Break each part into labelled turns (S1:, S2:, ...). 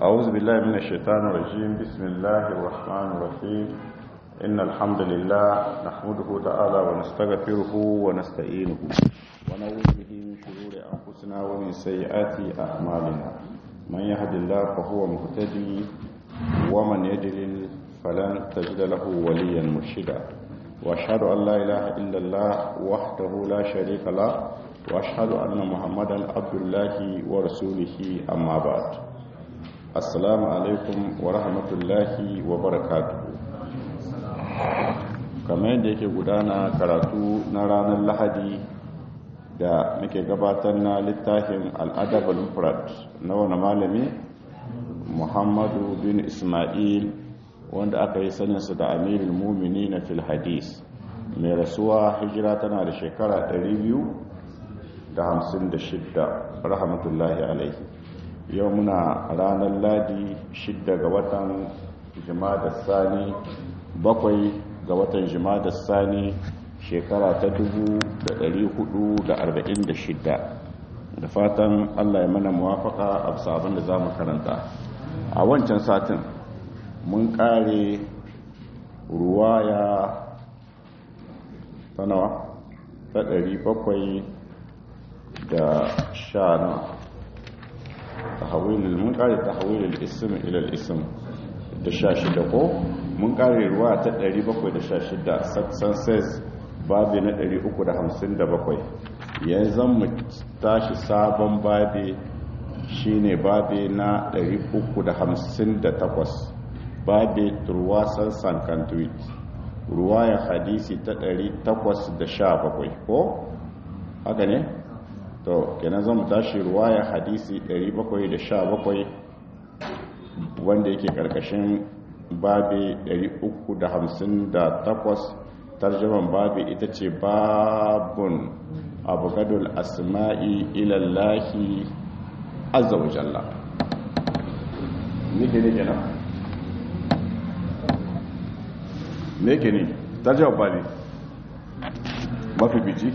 S1: أعوذ بالله من الشيطان الرجيم بسم الله الرحمن الرحيم إن الحمد لله نحمده تعالى ونستغفره ونستعينه ونعوذ به من شرور أنفسنا ومن سيئات أعمالنا من يهد الله فهو مهتدي ومن يضلل فلن تجد له وليا مرشدا وأشهد أن لا إله إلا الله وحده لا شريك له وأشهد أن محمدا عبد الله ورسوله أما بعد assalamu alaikum wa rahmatullahi wa barakatuhu kamar yadda yake gudana karatu na ranar lahadi da muke gabatar na littafin al'adab al-mufrad na wani malami muhammadu bin ismail wanda aka yi saninsa da amirul mumini na fil hadis mai rasuwa hijira tana da shekara 256 rahmatullahi alaihi yau muna ranar ladi shidda ga watan jimada sani bakwai ga watan jimada sani shekara ta shidda da fatan allah ya mana muwafaka a sabon da za mu karanta a wancan satin mun kare ruwaya ta nawa ta bakwai da sha nawa tahawilul mun kare tahawilul ism ila al-ism da 16 ko mun kare ruwa ta 716 success babi na 357 yanzu mu tashi sabon babi shine babi na 358 babi turwasan sankantuit ruwaya hadisi ta 817 ko haka ne to kenan zan tashi ruwaya hadisi 717 wanda yake karkashin babi 358 tarjaman babi ita ce babun abugadul asma'i ilallahi azza wa jalla nike ne kenan ne ke ne tarjaman babi mafi biji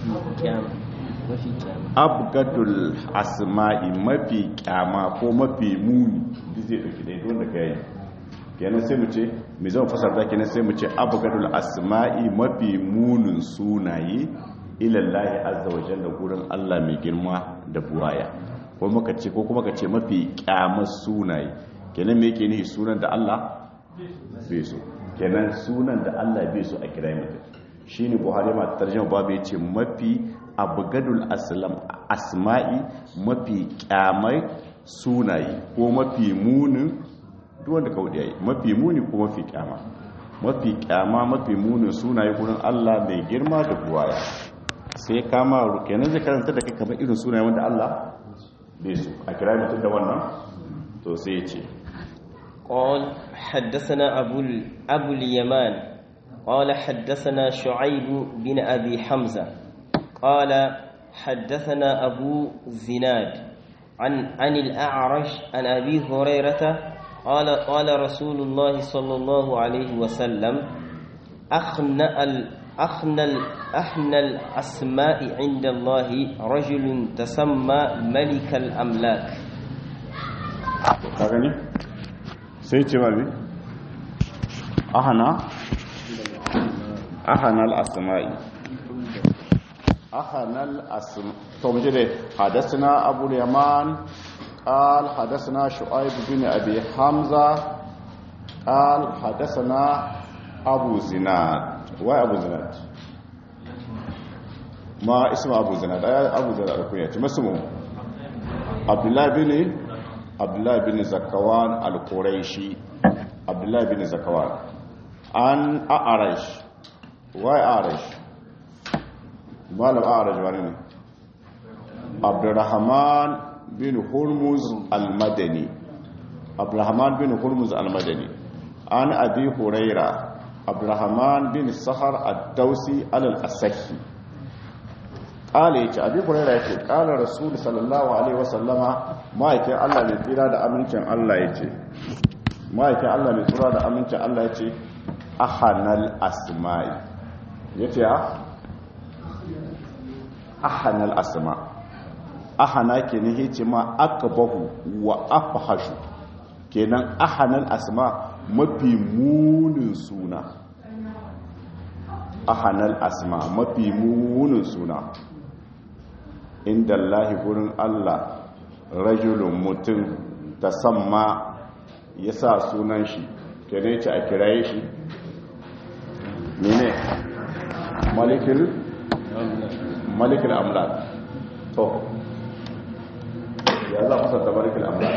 S1: abgadul asma'i mafi kyama ko mafi muni duk zai dauki dai wanda ka yi kenan sai mu ce mai zama fasar da kenan sai mu ce abgadul asma'i mafi munin sunaye ilallahi azza wa jalla gurin Allah mai girma da buwaya ko muka ce ko kuma ka ce mafi kyamar sunaye kenan me yake nihi sunan da Allah bai so kenan sunan da Allah bai so a kira mutum shine Buhari ma tarjuma babu yace mafi abgadul aslam asma'i mafi kyamai sunaye ko mafi munin duk wanda ka wuce mafi muni ko mafi kyama mafi kyama mafi munin sunaye gurin Allah mai girma da buwaya sai kama kenan zai karanta da kai kamar irin sunaye wanda Allah bai su a kira mutum da wannan to sai ya ce
S2: قال حدثنا أبو, أبو اليمان قال حدثنا شعيب بن أبي حمزة قال حدثنا أبو زناد عن عن الأعرج عن أبي هريرة قال قال رسول الله صلى الله عليه وسلم أخنأ أخنى أحنى الأسماء عند الله رجل تسمى ملك الأملاك
S1: كاغني سيتي والي أحنى أحنى الأسماء أخنا الأسم تومجد حدثنا أبو اليمان قال حدثنا شعيب بن أبي حمزة قال حدثنا أبو زناد وين أبو زناد ما اسم أبو زناد أبو زناد الكنية ما اسمه عبد الله بن عبد الله بن زكوان القريشي عبد الله بن زكوان عن أعرج وين أعرج malam a'raj wani ne abdurrahman bin hurmuz al-madani abdurrahman bin hurmuz al-madani an abi huraira abdurrahman bin sahar ad-dausi al-asahi kala yace abi huraira yace kala rasul sallallahu alaihi wasallama ma'aikin Allah ne tsira da amincin Allah yace ma'aikin Allah ne tsira da amincin Allah yace ahanal asma'i yace a ahanal asma ahana ke ne ce ma aka bahu wa afahashu kenan ahanal asma mafi munin suna ahanal asma mafi munin suna inda Allah gurin Allah rajulun mutum ta samma ya sa sunan shi kene ce a kiraye shi mene malikul malikul amlak to ya za fasa ta malikul amlak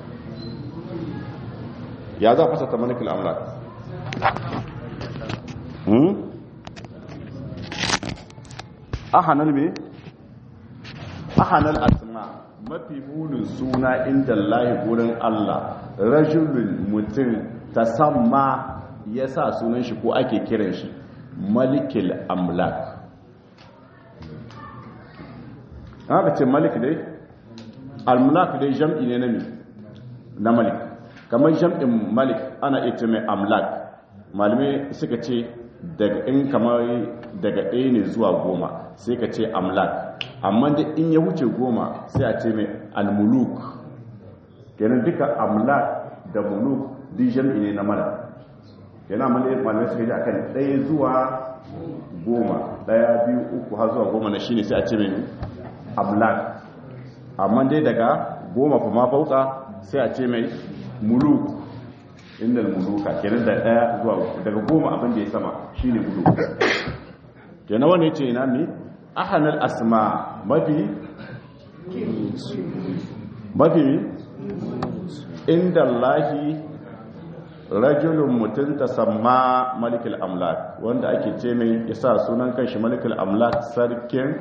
S1: ya za fasa ta malikul amlak hmm ahanal me ahanal asma mafi munin suna inda Allah gurin Allah rajulun mutum ta samma ya sa sunan shi ko ake kiran shi malikil amlak haka ce malik dai almulak dai jam'i ne na mi na malik kamar jam'in malik ana ita mai amlak malamai suka ce daga in kamar daga ɗaya ne zuwa goma sai ka ce amlak amma da in ya wuce goma sai a ce mai almuluk kenan duka amlak da muluk duk jam'i ne na mala yana malamai suka ji akan ɗaya zuwa goma ɗaya biyu uku har zuwa goma na shine sai a ce mai amlak amma dai daga goma fa ma fauka sai a ce mai muluk inda muluka kenan da ɗaya zuwa uku daga goma abin da ya sama shine muluk kenan wani ce ina mi ahanal asma mafi mafi inda Allahi rajulun mutum ta samma malikul amlak wanda ake ce mai isa sunan kanshi malikul amlak sarkin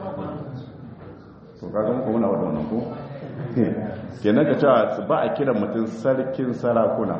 S1: to kagan ko muna wadda wannan ko kenan ka cewa ba a kiran mutum sarkin sarakuna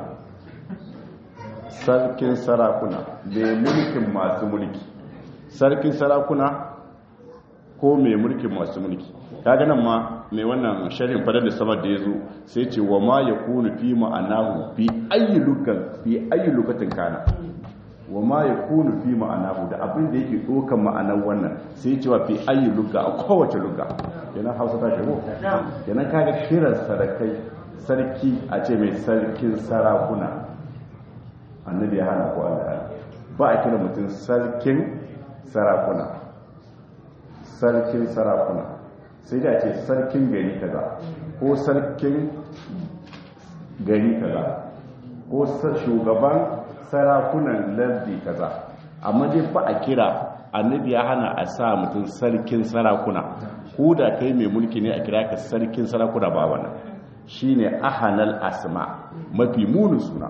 S1: sarkin sarakuna mai mulkin masu mulki sarkin sarakuna ko mai mulkin masu mulki kaga nan ma mai wannan sharhin fadar da samar da ya zo sai ce wa ma ya kunu fi ma'anahu fi ayi lukan fi ayi lukatin kana wa ma ya kunu fi ma'anahu da abin da yake dokan ma'anar wannan sai cewa fi ayi luka a kowace luka yana hausa ta shigo yana kaga kiran sarakai sarki a ce mai sarkin sarakuna annabi ya hana ko Allah ba a kira mutum sarkin sarakuna sarkin sarakuna sai da ce sarkin gari kaza ko sarkin gari kaza ko shugaban sarakunan lardi kaza amma dai ba a kira annabi ya hana a sa mutum sarkin sarakuna ko da kai mai mulki ne a kira ka sarkin sarakuna ba wannan shine ahanal asma mafi munin suna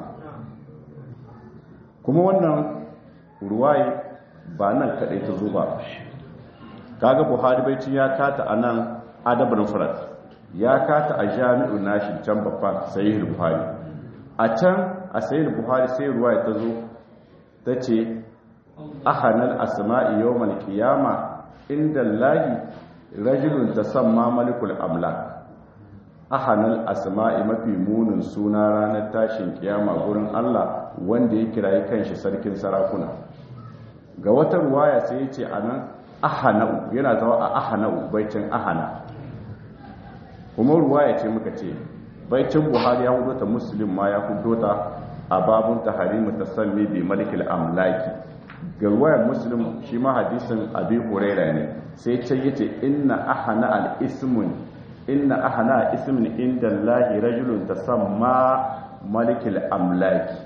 S1: kuma wannan ruwaye ba nan kadai ta zo ba kaga buhari baicin ya kata a nan adabin furat ya kata a jami'un nashi can babban sahih buhari a can a sahih buhari sai ruwa ta zo ta ce ahanal asma'i yawmal qiyama inda lahi rajulun tasamma malikul amlak ahanal asma'i mafi munin suna ranar tashin kiyama gurin Allah wanda ya kirayi kanshi sarkin sarakuna ga wata ruwaya sai ya ce anan ahana'u yana zawa a ahana'u baicin ahana kuma ruwaya ce muka ce baicin buhari ya hudo ta muslim ma ya hudo ta a babun taharimu tasammi bi malikil amlaki ga ruwayar muslim shi ma hadisin abi huraira ne sai ce yace inna ahana al ismun inna ahana ismin inda allahi rajulun tasamma malikil amlaki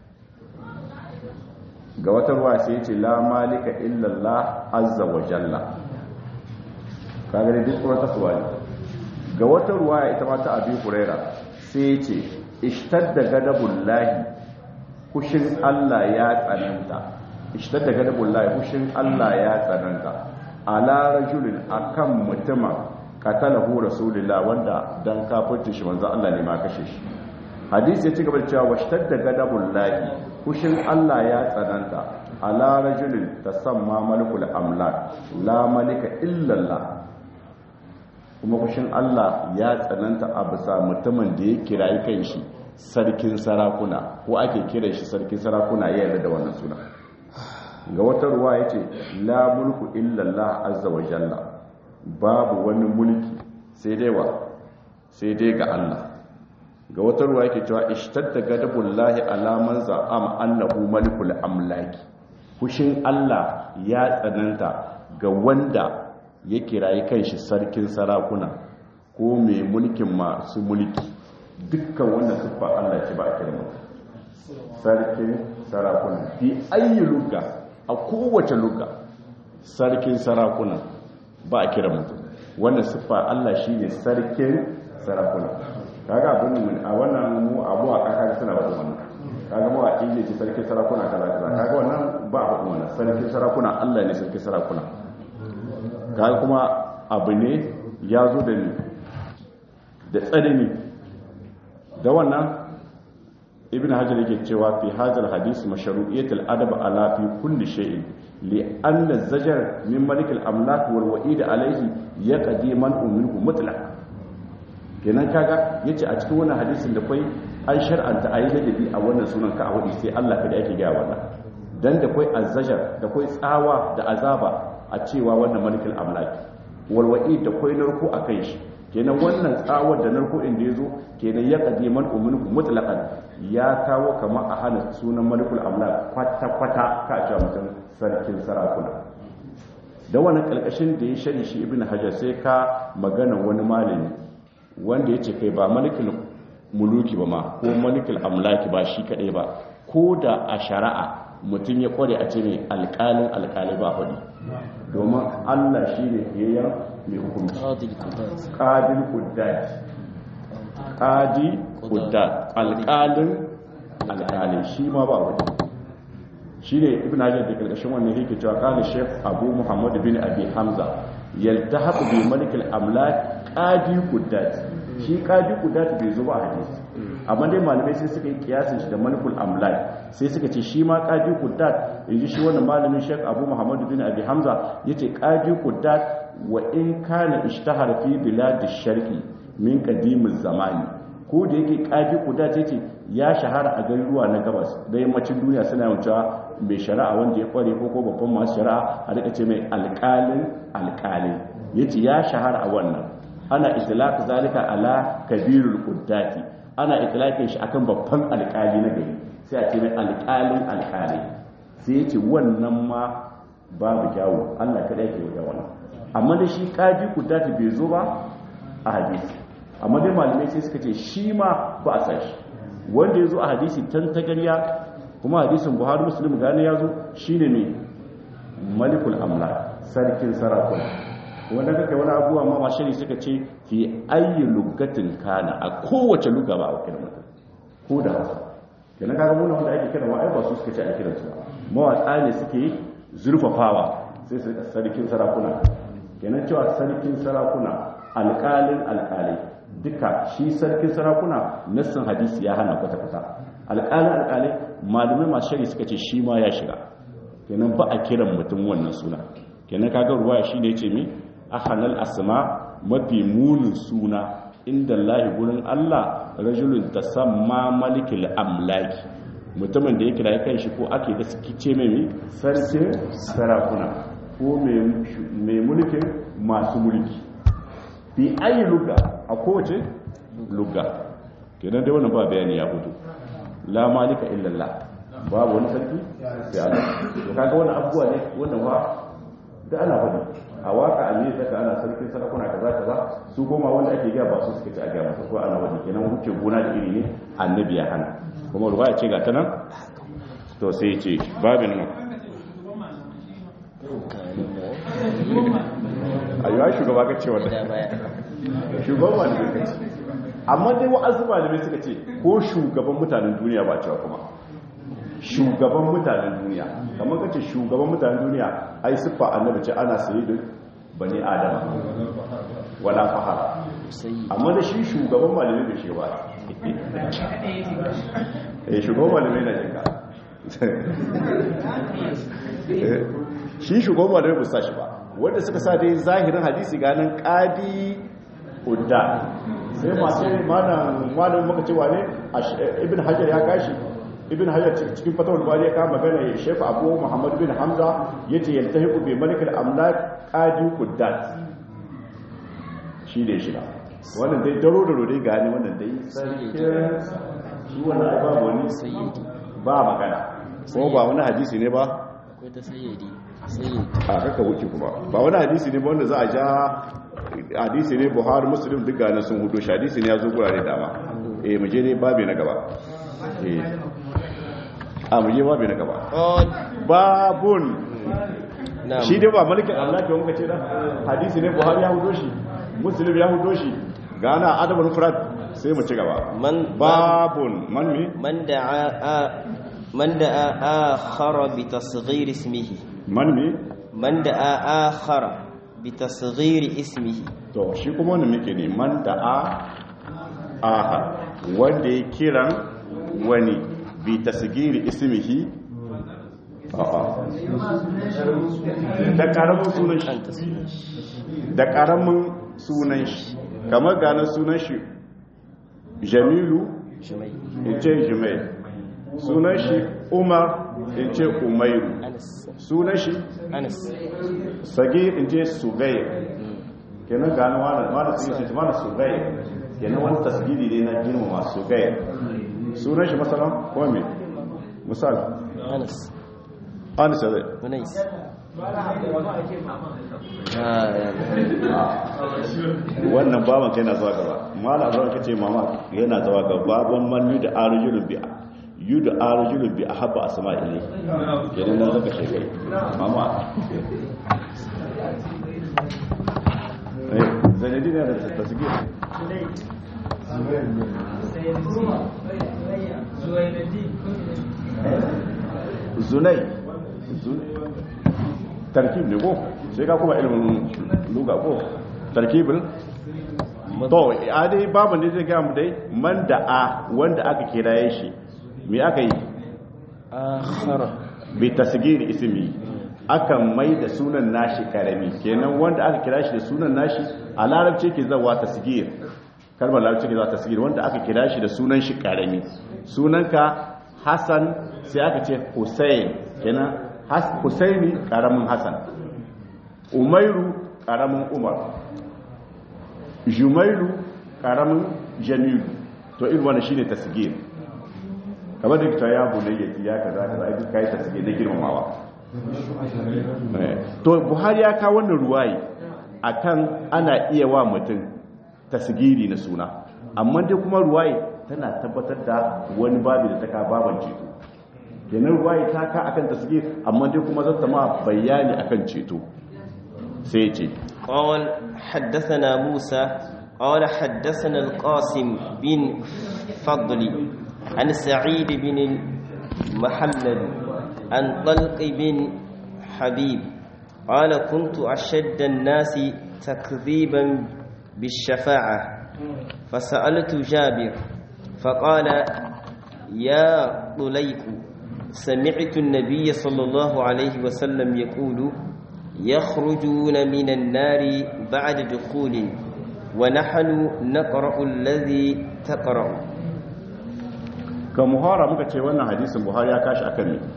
S1: ga wata ruwa sai ce la malika illallah azza wa jalla kaga dai duk wata suwa ne ga wata ruwa ita ma ta abi huraira sai ce ishtadda gadabullahi kushin Allah ya tsananta ishtadda gadabullahi kushin Allah ya tsananta ala rajulin akan mutuma qatalahu rasulullah wanda dan kafirta shi manzo Allah ne ma kashe shi hadisi ya ci gaba da cewa washtadda gadabullahi kushin Allah ya tsananta ala rajulin tasamma malikul amlak la malika illallah kuma kushin Allah ya tsananta a bisa mutumin da ya kirayi kanshi sarkin sarakuna ko ake kira shi sarkin sarakuna ya yarda da wannan suna ga wata ruwa yace la mulku illallah azza wa jalla babu wani mulki sai dai wa sai dai ga Allah ga wata ruwa yake cewa ishtadda gadabullahi ala man za'ama annahu malikul amlaki fushin Allah ya tsananta ga wanda ya kirayi kanshi sarkin sarakuna ko mai mulkin masu mulki dukkan wanda siffa Allah ce ba a kira mutum sarkin sarakuna fi ayi lugga a kowace lugga sarkin sarakuna ba a kira mutum wannan siffa Allah shine sarkin sarakuna kaga abin mun a wannan mu abu a kaka suna wadda wannan kaga mu a inda ce sarkin sarakuna kaza kaza kaga wannan ba a wadda wannan sarkin sarakuna Allah ne sarkin sarakuna kaga kuma abu ne ya zo da ni da tsanani da wannan ibn hajar yake cewa fi hadal hadis mashru'iyyat al-adab ala fi kulli shay'in li anna az-zajar min malik al-amlak wal wa'id alayhi yaqdi man minhu mutlaq kenan kaga yace a cikin wannan hadisin da kai an shar'anta ayi ladabi a wannan sunan ka a wadi sai Allah kada yake ga wannan dan da kai az-zajar da kai tsawa da azaba a cewa wannan malik al-amlak wal wa'id da kai narko akan shi kenan wannan tsawar da narko inda ya zo kenan ya kaje man umulku mutlaqan ya kawo kamar a hana sunan malikul amlak kwata kwata ka ce mutum sarkin sarakuna da wannan kalkashin da ya shari shi ibn hajar sai ka magana wani malami wanda ya ce kai ba malikul muluki ba ma ko malikul amlaki ba shi kadai ba ko da a shari'a mutum ya kware a ce mai alƙalin alƙali ba hudu domin allah shi ne fiyayyen mai hukunci ƙadil kuddat ƙadi kuddat alƙalin alƙalin shi ma ba wani shi ne ibn hajjar da ƙarƙashin wannan yake cewa ƙalin shef abu muhammad bin abi hamza yalta haɓu bi malikul amlak ƙadi kuddat shi ƙadi kuddat bai zo ba a hadisi amma dai malamai sai suka yi kiyasin shi da malikul amlak sai suka ce shi ma ƙadi kuddat yanzu shi wannan malamin shek abu muhammad bin abi hamza yace ƙadi kuddat wa in kana ishtahara fi biladish sharqi min qadimiz zamani ko da yake kaji kuda ce ya shahara a garuruwa na gabas da yammacin duniya suna yawancewa mai shari'a wanda ya kware ko ko babban masu shari'a a rika ce mai alƙalin alƙali yace ya shahara a wannan ana itlaq zalika ala kabirul quddati ana itlaqin shi akan babban alƙali na gari sai a ce mai alƙalin alƙali sai yace wannan ma babu kyawu Allah kada yake yi wannan amma da shi kaji kuddati bai zo ba a hadisi amma dai malamai sai suka ce shi ma ba a sashi wanda ya zo a hadisi tan tagarya kuma hadisin buhari muslim gane ya zo shi ne mai malikul amla sarkin sarakuna wanda kaka wani abuwa ma mashari suka ce fi ayi lugatin kana a kowace luga ba a wakilin mutum ko da hausa kenan kaga muna wanda ake kira wa'ai ba su suka ce a kiran su mawaƙa ne suke zurfafawa sai su sarkin sarakuna kenan cewa sarkin sarakuna alƙalin alƙalai duka shi sarkin sarakuna nassin hadisi ya hana kwata-kwata alƙalin alƙalai malamai masu shari suka ce shi ma ya shiga kenan ba a kiran mutum wannan suna kenan kaga ruwaya shi ne ce mi a halal asma mafi munin suna inda lahi gurin allah rajulun ta samma malikil amlaki mutumin da ya kira kan shi ko ake da suke ce mai sarkin sarakuna ko mai mulkin masu mulki fi ayi lugga a kowace lugga kenan dai wannan ba bayani ya fito la malika illallah babu wani sarki sai Allah to kaga wannan abubuwa ne wannan ba da ana faɗi a waka a ne saka ana sarkin sarakuna kaza kaza su goma wanda ake gaya ba su suka ci a gaya masa ko ana faɗi kenan huce gona da iri ne annabi ya hana kuma ruwaya ce ga ta nan to sai ya ce babin nan a yiwa shugaba ka ce wata shugaban malamai ka ce amma dai wa'azu malamai suka ce ko shugaban mutanen duniya ba cewa kuma shugaban mutanen duniya kamar ka ce shugaban mutanen duniya ai siffa annabi ce ana sayi da bani adama wala fahara amma da shi shugaban malamai bai shi ba eh shugaban malamai na jinka shi shugaban malamai bai sa shi ba wanda suka sa dai zahirin hadisi ganin kadi udda sai masu malamin maka cewa ne ibn hajar ya gashi ibn hajar cikin fatawar bari ya kama magana ya shefa abu muhammad bin hamza ya ce yalta hiku bai malikar amlak kadi udda shi ne shiga wannan dai daro da rode gani wannan dai sarkin shi wannan ai babu wani
S2: sayyidi
S1: ba magana ko ba wani hadisi ne ba
S2: akwai ta sayyidi sayyidi
S1: a kaka wuce kuma ba wani hadisi ne ba wanda za a ja hadisi ne buhari muslim duk ganin sun hudu shi hadisi ne ya zo gurare dama eh mu je ne babi na gaba eh a mu je babi na gaba
S2: قال
S1: babun
S2: نعم
S1: shi dai ba malikin Allah ke muka ce da hadisi ne buhari ya hudo shi muslim ya hudo shi gana adabul mufrad sai mu ci gaba
S2: من
S1: babun man mi
S2: من دعا آ- من دعا آخر بتصغير اسمه
S1: man mi
S2: من دعا آخر بتصغير اسمه
S1: to shi kuma wannan muke ne man da a aha wanda ya kiran wani bi tasgiri ismihi a'a da karamin sunan shi
S2: أنت
S1: da karamin sunan shi kamar gane sunan shi jamilu
S2: شمي
S1: in ce jimai sunan shi umar in ce umairu
S2: أنس
S1: sunan shi
S2: أنس
S1: sagir in ce sugai kenan gano wani wani su yi mana sugai kenan wani tasgiri ne na girmama sugai sunan shi masalan kuma me misal
S2: أنس
S1: an zai
S2: ونيس آه يعني.
S1: wannan baban kai na zuwa gaba mala zuwa kace mama yana zuwa gaba baban man yu da arjulun bi yu da arjulun bi ahabba asma'ili kenan nan zaka shekai mama eh zanadi ne da tasgir zunai tarkib ne ko sai ka kuma ilimin luga ko tarkibin to a dai babu ne zai gaya mu dai man da a wanda aka kiraye shi me aka yi
S2: آخر
S1: bi tasgir ismi akan mai da sunan nashi karami kenan wanda aka kira shi da sunan nashi a larabci ke zawa tasgir kalmar larabci ke zawa tasgir wanda aka kira shi da sunan shi karami sunanka Hassan sai aka ce Hussein kenan Has- Husaini karamin Hassan Umairu karamin Umar Jumailu karamin Jamilu to irin wannan shine tasgir kamar da ta ya bunayya ya kaza kaza ai duk kai tasgir na girmamawa Eh, to Buhari ya kawo wannan ruwayi akan ana iya wa mutum tasgiri na suna amma dai kuma ruwayi tana tabbatar da wani babu da ta ka baban ceto kenan ruwayi ta ka akan tasgir amma dai kuma zata ma bayani akan ceto sai ya ce
S2: قال حدثنا موسى قال حدثنا القاسم بن فضل عن سعيد بن المحلل عن طلق بن حبيب قال كنت أشد الناس تكذيبا بالشفاعة فسألت جابر فقال يا طليق سمعت النبي صلى الله عليه وسلم يقول يخرجون من النار بعد دخول ونحن نقرأ الذي تقرأ
S1: ga muhara muka ce wannan hadisin buhari ya kashi akan ne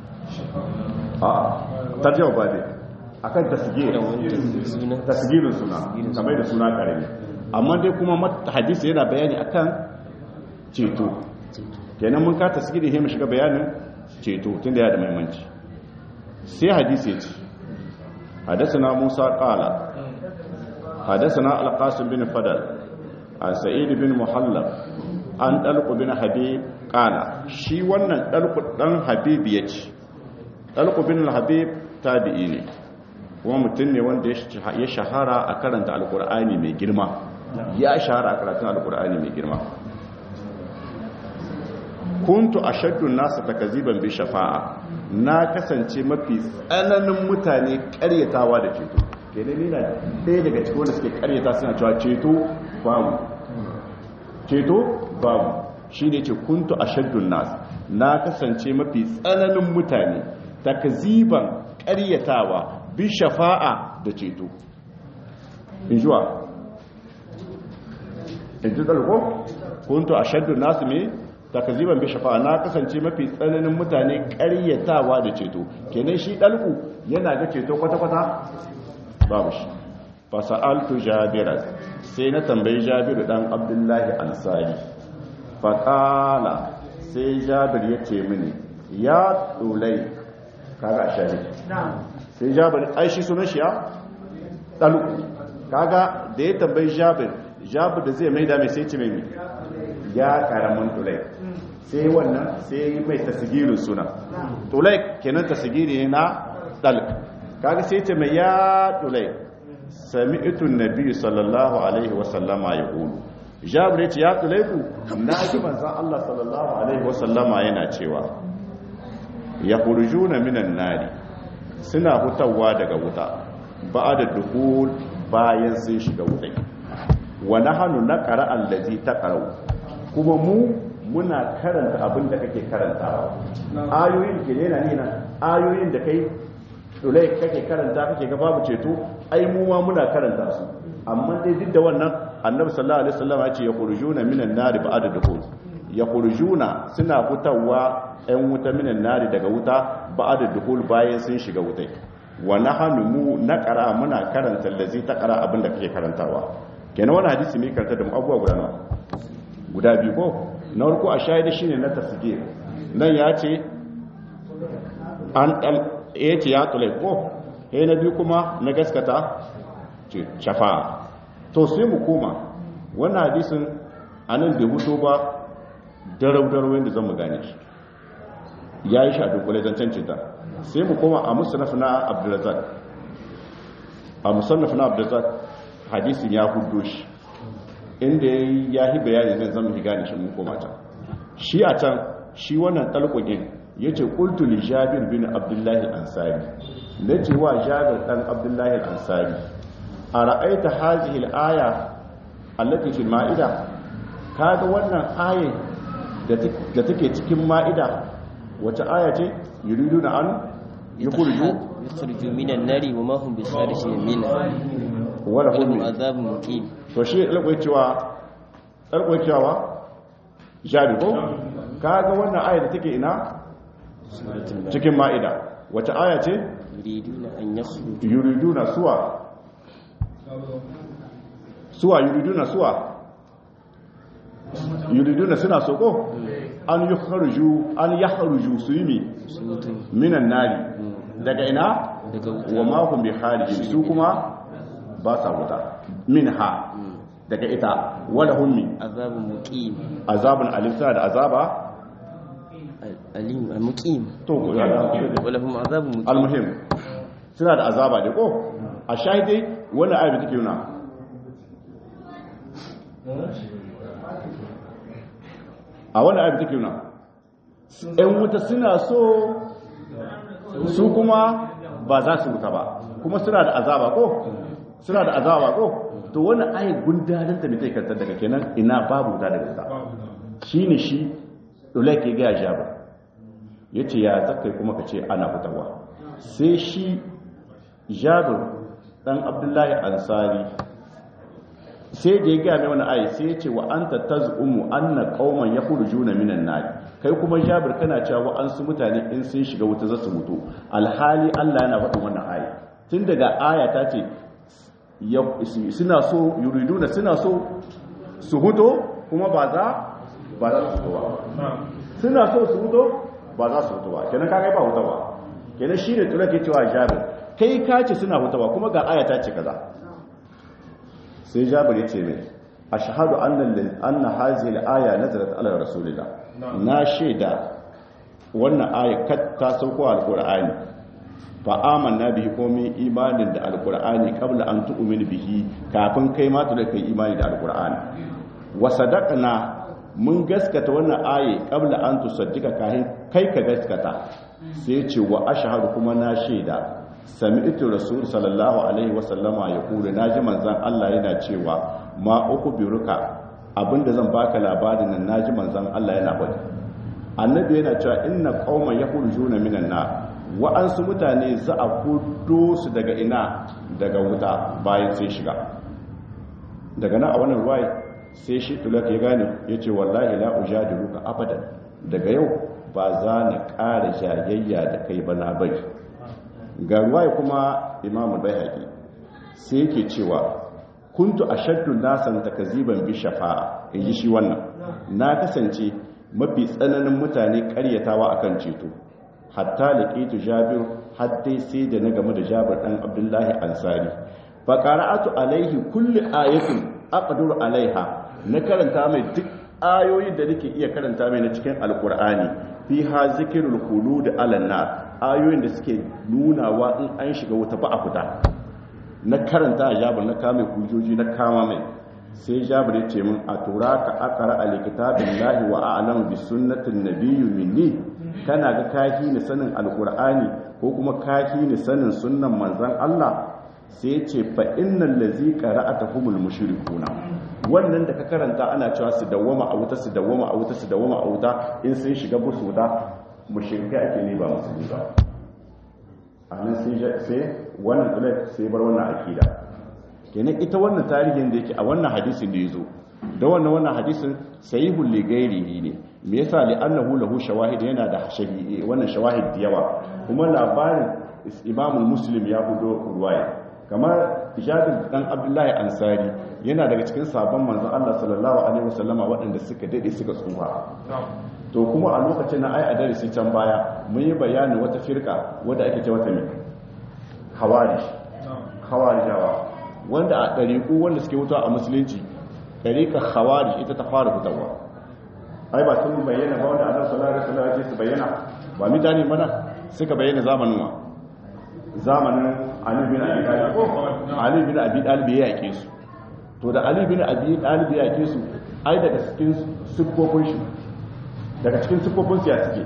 S1: a tarjama ba dai akan tasgir tasgirin suna kamar da suna karami amma dai kuma mat- hadisi yana bayani akan ceto kenan mun ka tasgiri sai mu shiga bayanin ceto tunda ya da muhimmanci sai hadisi ya ce حدثنا موسى قال حدثنا القاسم بن فضل عن سعيد بن محلب عن طلق بن حبيب قال شي wannan طلق dan habib yace طلق bin habib tabi'i ne kuma mutum ne wanda ya shahara a karanta alkur'ani mai girma ya shahara a karatun alkur'ani mai girma kuntu ashaddu nasu takaziban bi shafa'a na kasance mafi tsananin mutane karyatawa da ceto kenan ni na ɗaya daga cikin wanda suke karyata suna cewa ceto babu ceto babu shine ce kuntu ashaddu nas na kasance mafi tsananin mutane takaziban karyatawa bi shafa'a da ceto in juwa in ji ɗalko kuntu ashaddu nas me takaziban bi shafa'a na kasance mafi tsananin mutane ƙaryatawa da ceto kenan shi dalku yana ga ceto kwata-kwata babu shi fasa'altu jabira sai na tambayi jabiru dan abdullahi ansari faƙala sai jabir ya ce mini ya tsulai kaga shari sai jabir ai shi sunan shi ya ɗalu kaga da ya tambayi jabir jabir da zai mai dame sai ce mai ya karamin tsulai sai wannan sai mai tasigirin suna tsulai kenan tasigiri ne na ɗal kaga sai ce mai ya tsulai sami itun nabi sallallahu alaihi wasallama ya ƙulu jabir ya ce ya tsulaiku na ji manzan Allah sallallahu alaihi wasallama yana cewa ya na minan nari suna hutawa daga wuta ba da dukul bayan sun shiga wutai wa nahanu naqra allazi taqra'u kuma mu muna karanta abin da kake karantawa ayoyin ke ne na nina ayoyin da kai dole kake karanta kake ga babu ceto ai mu ma muna karanta su amma dai duk da wannan annabi sallallahu alaihi wasallam ya ce ya khurujuna minan nari ba'da dukhul ya khurujuna suna fitawa ɗan wuta minan nari daga wuta ba'da dukhul bayan sun shiga wutai wa nahnu mu naqra muna karanta allazi taqra abin da kake karantawa kenan wannan hadisi mai karanta da mu abubuwa guda nawa guda biyu ko na farko a shahidi shine na tasgir nan ya ce an dal ya ce ya tule ko he na biyu kuma na gaskata ce shafa to sai mu koma wannan hadisin anan bai huto ba darau darau yadda zan mu gane shi ya yi shaɗin kwale zancen cinta sai mu koma a musannaf na abdulrazak a musannaf na abdulrazak hadisin ya hudo shi inda ya yi bayani zan zama gane shi mun koma can shi a can shi wannan talqogin yace qultu li jabir bin abdullahi ansari nace wa jabir dan abdullahi ansari ara'aita hadhihi al-aya allati fil ma'ida kaga wannan aya da take cikin ma'ida wace aya ce yuriduna an yukhriju
S2: yukhriju minan nari wa ma hum bisarijin minha
S1: wala
S2: lahum
S1: hum
S2: azabun muqim
S1: to shi alƙwai cewa alƙwai cewa jari ko kaga wannan aya da take ina cikin ma'ida wace aya ce
S2: yuriduna an yakhruju
S1: yuriduna suwa suwa yuriduna suwa yuriduna suna so ko an yukharuju an yakhruju su yi mi
S2: mutum
S1: minan nari daga ina
S2: daga wuta
S1: wa ma hum bi kharijin su kuma ba sa wuta minha daga ita wala hum min
S2: azabun muqim
S1: azabun alim suna da azaba
S2: alim muqim
S1: to ya da
S2: wa lahum azabun muqim
S1: almuhim suna da azaba da ko a shahidai wannan ayat take nuna a wannan ayat take nuna ɗan wuta suna so su kuma ba za su wuta ba kuma suna da azaba ko suna da azaba ko to wannan ayat gundarin ta ne take kantar daga kenan ina babu wuta daga wuta shine shi dole ke ga jaba yace ya zakai kuma ka ce ana fitarwa sai shi jabir dan abdullahi ansari sai da ya gaya mai wani ayi sai ya ce wa anta tazumu anna qauman yakhrujuna minan nar kai kuma jabir kana cewa wa an su mutane in sun shiga wuta za su mutu alhali Allah yana faɗin wannan ayi tun daga aya ta ce ya- suna so yuriduna suna so su huto kuma ba za ba za su fito ba suna so su huto ba za su huto ba kenan kaga ba huto ba kenan shi ne tura ke cewa jabir kai ka ce suna hutu ba kuma ga ayata ce kaza sai jabir ya ce mai a shahadu anna hazi aya nazarat ala rasulillah na shaida wannan aya kat ta sauko alqur'ani fa amanna bihi ko min imanin da alqur'ani qabla an tu'min bihi kafin kai ma da kai imani da alqur'ani wa sadaqna mun gaskata wannan aye qabla an tusaddika kahin kai ka gaskata sai ce wa ashhadu kuma na shaida sami'tu rasul sallallahu alaihi wa sallama ya kula naji manzon Allah yana cewa ma uku biruka abinda zan baka labarin nan naji manzon Allah yana faɗi annabi yana cewa inna qauman yakhrujuna minan nar wa'ansu mutane za a kudo su daga ina daga wuta bayan sai shiga daga nan a wannan ruwaya sai shi tulak ya gane ya ce wallahi la ujadiluka abadan daga yau ba za na ƙara jayayya da kai ba na bari ga ruwaya kuma imamu bai haƙi sai yake cewa kuntu ashaddu nasan takziban bi shafa'a inji shi wannan na kasance mafi tsananin mutane karyatawa akan ceto hatta laqitu jabir hatta sai da na game da jabir dan abdullahi ansari fa qara'atu alaihi kulli ayatin aqdur alaiha na karanta mai duk ayoyin da nake iya karanta mai na cikin alqur'ani fi ha zikrul khulud ala nar ayoyin da suke nunawa in an shiga wuta ba a fita na karanta jabir na kame hujjoji na kama mai sai jabir ya ce min a tura ka akara a likitabin lahi wa a'lamu bi sunnatin nabiyyu minni kana ga kafi ni sanin alqur'ani ko kuma kafi ni sanin sunnan manzon Allah sai ya ce fa innal ladzi qara'atahumul mushrikuna wannan da ka karanta ana cewa su dawwama a wuta su dawwama a wuta su dawwama a wuta in sun shiga busu da mushrikai ake ne ba musulmi ba anan sai wannan tsulai sai bar wannan akida kenan ita wannan tarihin da yake a wannan hadisin da yazo da wannan wannan hadisin sahihul li ghairihi ne me yasa li annahu lahu shawahid yana da shahidi wannan shawahid da yawa kuma labarin imamul muslim ya hudo ruwaya kamar jabir dan abdullahi ansari yana daga cikin sabon manzon Allah sallallahu alaihi wasallama waɗanda suka dade suka tsufa to kuma a lokacin na ai a darasi can baya mun yi bayanin wata firka wadda ake ce wata mai hawari hawarijawa wanda a ɗariƙu wanda suke wuta a musulunci ɗariƙar hawari ita ta fara fitarwa ai ba sun bayyana ba wanda annabi sallallahu alaihi wasallam ya su bayyana ba mutane mana suka bayyana zamanin wa zamanin Ali bin Abi Talib Ali bin Abi Talib ya yake su to da Ali bin Abi Talib ya yake su ai daga cikin siffofin shi daga cikin siffofin su ya suke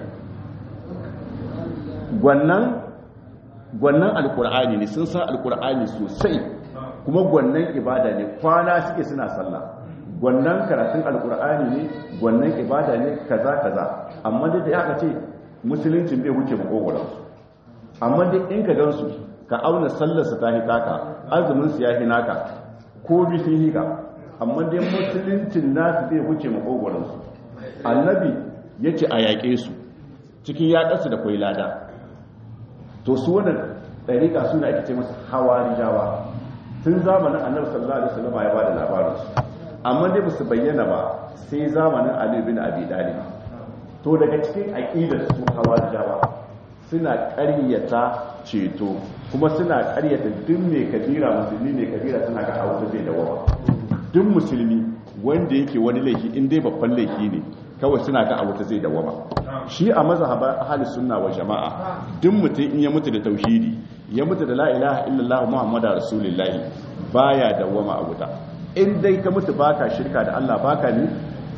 S1: gwannan gwannan alkur'ani ne sun san alkur'ani sosai kuma gwannan ibada ne kwana suke suna sallah gwannan karatun alkur'ani ne gwannan ibada ne kaza kaza amma dai da aka ce musuluncin bai wuce makogoransu amma dai in ka gansu ka auna sallarsa ta hitaka azumin su ya hinaka ko bi sun hika amma dai musuluncin nasu bai wuce makogoransu annabi ya ce a yaƙe su cikin yaƙarsu da kwai lada to su wannan ɗariƙa suna ake ce masu hawari jawa tun zamanin annabi sallallahu alaihi wasallam ya bada labarin su amma dai ba su bayyana ba sai zamanin ali bin abi talib to daga cikin aqidar su hawari jawa suna ƙaryata ceto kuma suna ƙaryata duk mai kabira musulmi mai kabira suna ga hausa zai dawo duk musulmi wanda yake wani laifi in dai babban laifi ne kawai suna ga abu ta zai dawama shi a mazhaba ahli sunna wa jama'a duk mutum in ya mutu da tauhidi ya mutu da la ilaha illallah muhammadar rasulullahi baya dawama a wuta in dai ka mutu baka shirka da Allah baka ni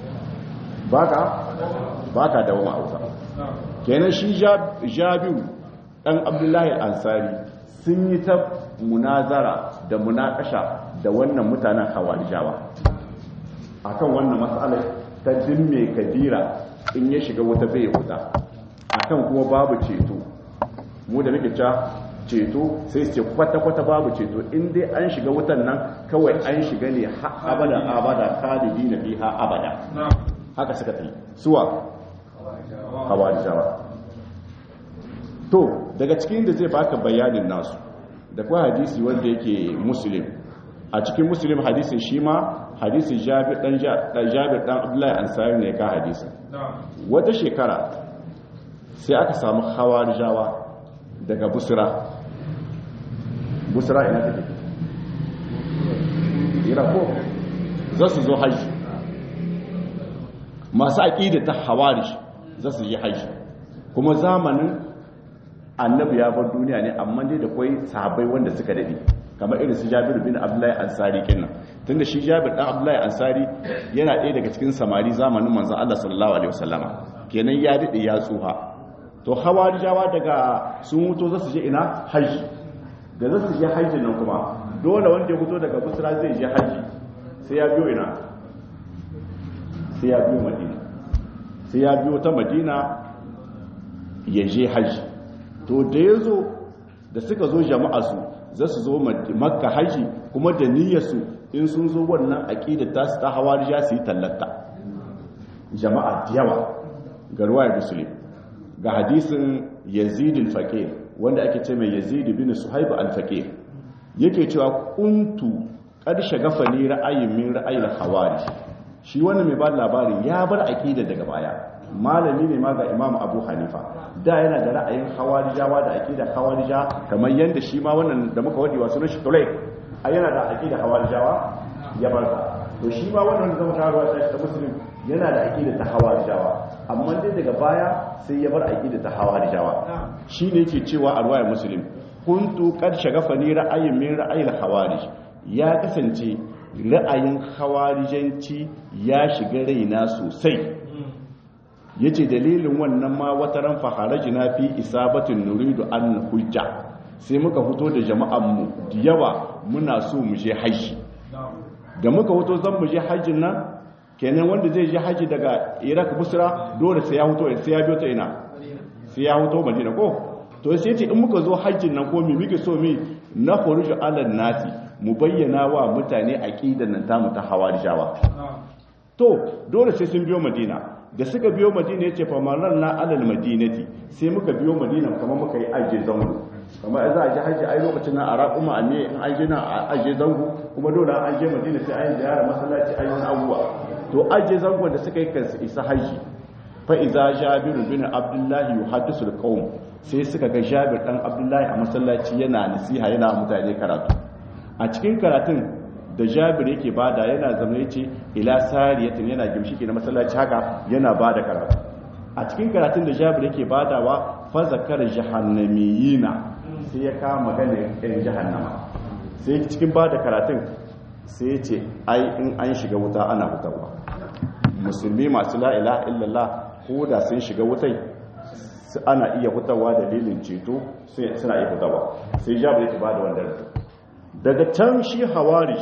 S1: baka baka dawama a wuta kenan shi jabiru dan abdullahi ansari sun yi ta munazara da munakasha da wannan mutanen hawarijawa akan wannan matsalar ta mai kabira in ya shiga wata bai wuta akan kuma babu ceto mu da muke ca ceto sai su ce kwata-kwata babu ceto in dai an shiga wutan nan kawai an shiga ne abada abada khalidi na biha abada haka suka tafi suwa hawarijawa to daga cikin da zai baka bayanin nasu da kuwa hadisi wanda yake muslim a cikin muslim hadisin shi ma hadisin jabir dan jabir dan abdullahi ansari ne ka hadisin wata shekara sai aka samu hawarijawa daga busra busra ina take irako za su zo haji masu aƙida ta hawarish za su yi haji kuma zamanin annabi ya bar duniya ne amma dai da kwai sahabbai wanda suka dade kamar irin su Jabir bin Abdullahi Ansari kenan tunda shi Jabir dan Abdullahi Ansari yana ɗaya daga cikin samari zamanin manzon Allah sallallahu alaihi wasallama kenan ya dade ya tsuha to hawarijawa daga sun mutu za su je ina haji da za su je haji nan kuma dole wanda ya fito daga Busra zai je haji sai ya biyo ina sai ya biyo Madina sai ya biyo ta Madina ya je haji to da ya zo da suka zo jama'arsu za su zo makka haji kuma da niyyarsu in sun zo wannan aƙidar ta su ta hawarija su yi tallata jama'a da yawa ga ruwayar musulun ga hadisin yazid al-faqir wanda ake ce mai yazid bin suhaib al-faqir yake cewa kuntu ƙarshe gafa ne ra'ayin min ra'ayin hawari shi wannan mai ba labari ya bar aƙida daga baya malami ne ma ga imam abu hanifa da yana da ra'ayin hawarijawa da aƙida hawarija kamar yadda shi ma wannan da muka wadewa sunan shi tulai a yana da aƙida hawarijawa ya bar ta to shi ma wannan zama karuwa ta ta musulun yana da aƙida ta hawarijawa amma dai daga baya sai ya bar aƙida ta hawarijawa shi ne yake cewa a ruwayar musulun kuntu kad shagafani ra'ayin min ra'ayin hawarij ya kasance ra'ayin hawarijanci ya shiga raina sosai yace dalilin wannan ma wata ran faharajina fi isabatin nuridu an hujja sai muka fito da jama'an mu da yawa muna so mu je haji da muka fito zan mu je hajjin nan kenan wanda zai je haji daga Iraq Busra dole sai ya fito sai ya biyo ta ina sai ya fito Madina ko to sai ce in muka zo hajjin nan ko mi muke so mi na khuruju ala nasi mu bayyana wa mutane aqidan nan tamu ta hawarijawa to dole sai sun biyo Madina da suka biyo Madina yace fa marar na alal madinati sai muka biyo Madina kamar muka yi aje zango kamar za a ji haji ai lokacin na ara kuma a ne in an je na aje zango kuma dole an je Madina sai an ziyara masallaci ayi wani abuwa to aje zango da suka yi kansu isa haji fa iza jabir bin abdullahi yuhaddisu alqawm sai suka ga jabir dan abdullahi a masallaci yana nasiha yana mutane karatu a cikin karatun da jabir yake bada yana zama yace ila sariyatin yana gimshiki na masallaci haka yana bada karatu a cikin karatun da jabir yake badawa fa zakara jahannamiyina sai ya kama magana ɗan jahannama sai cikin bada karatun sai ya ce ai in an shiga wuta ana fitarwa musulmi masu la ilaha illallah ko da sun shiga wutai ana iya hutawa dalilin ceto sai suna iya hutawa sai jabir yake bada wannan daga can shi hawari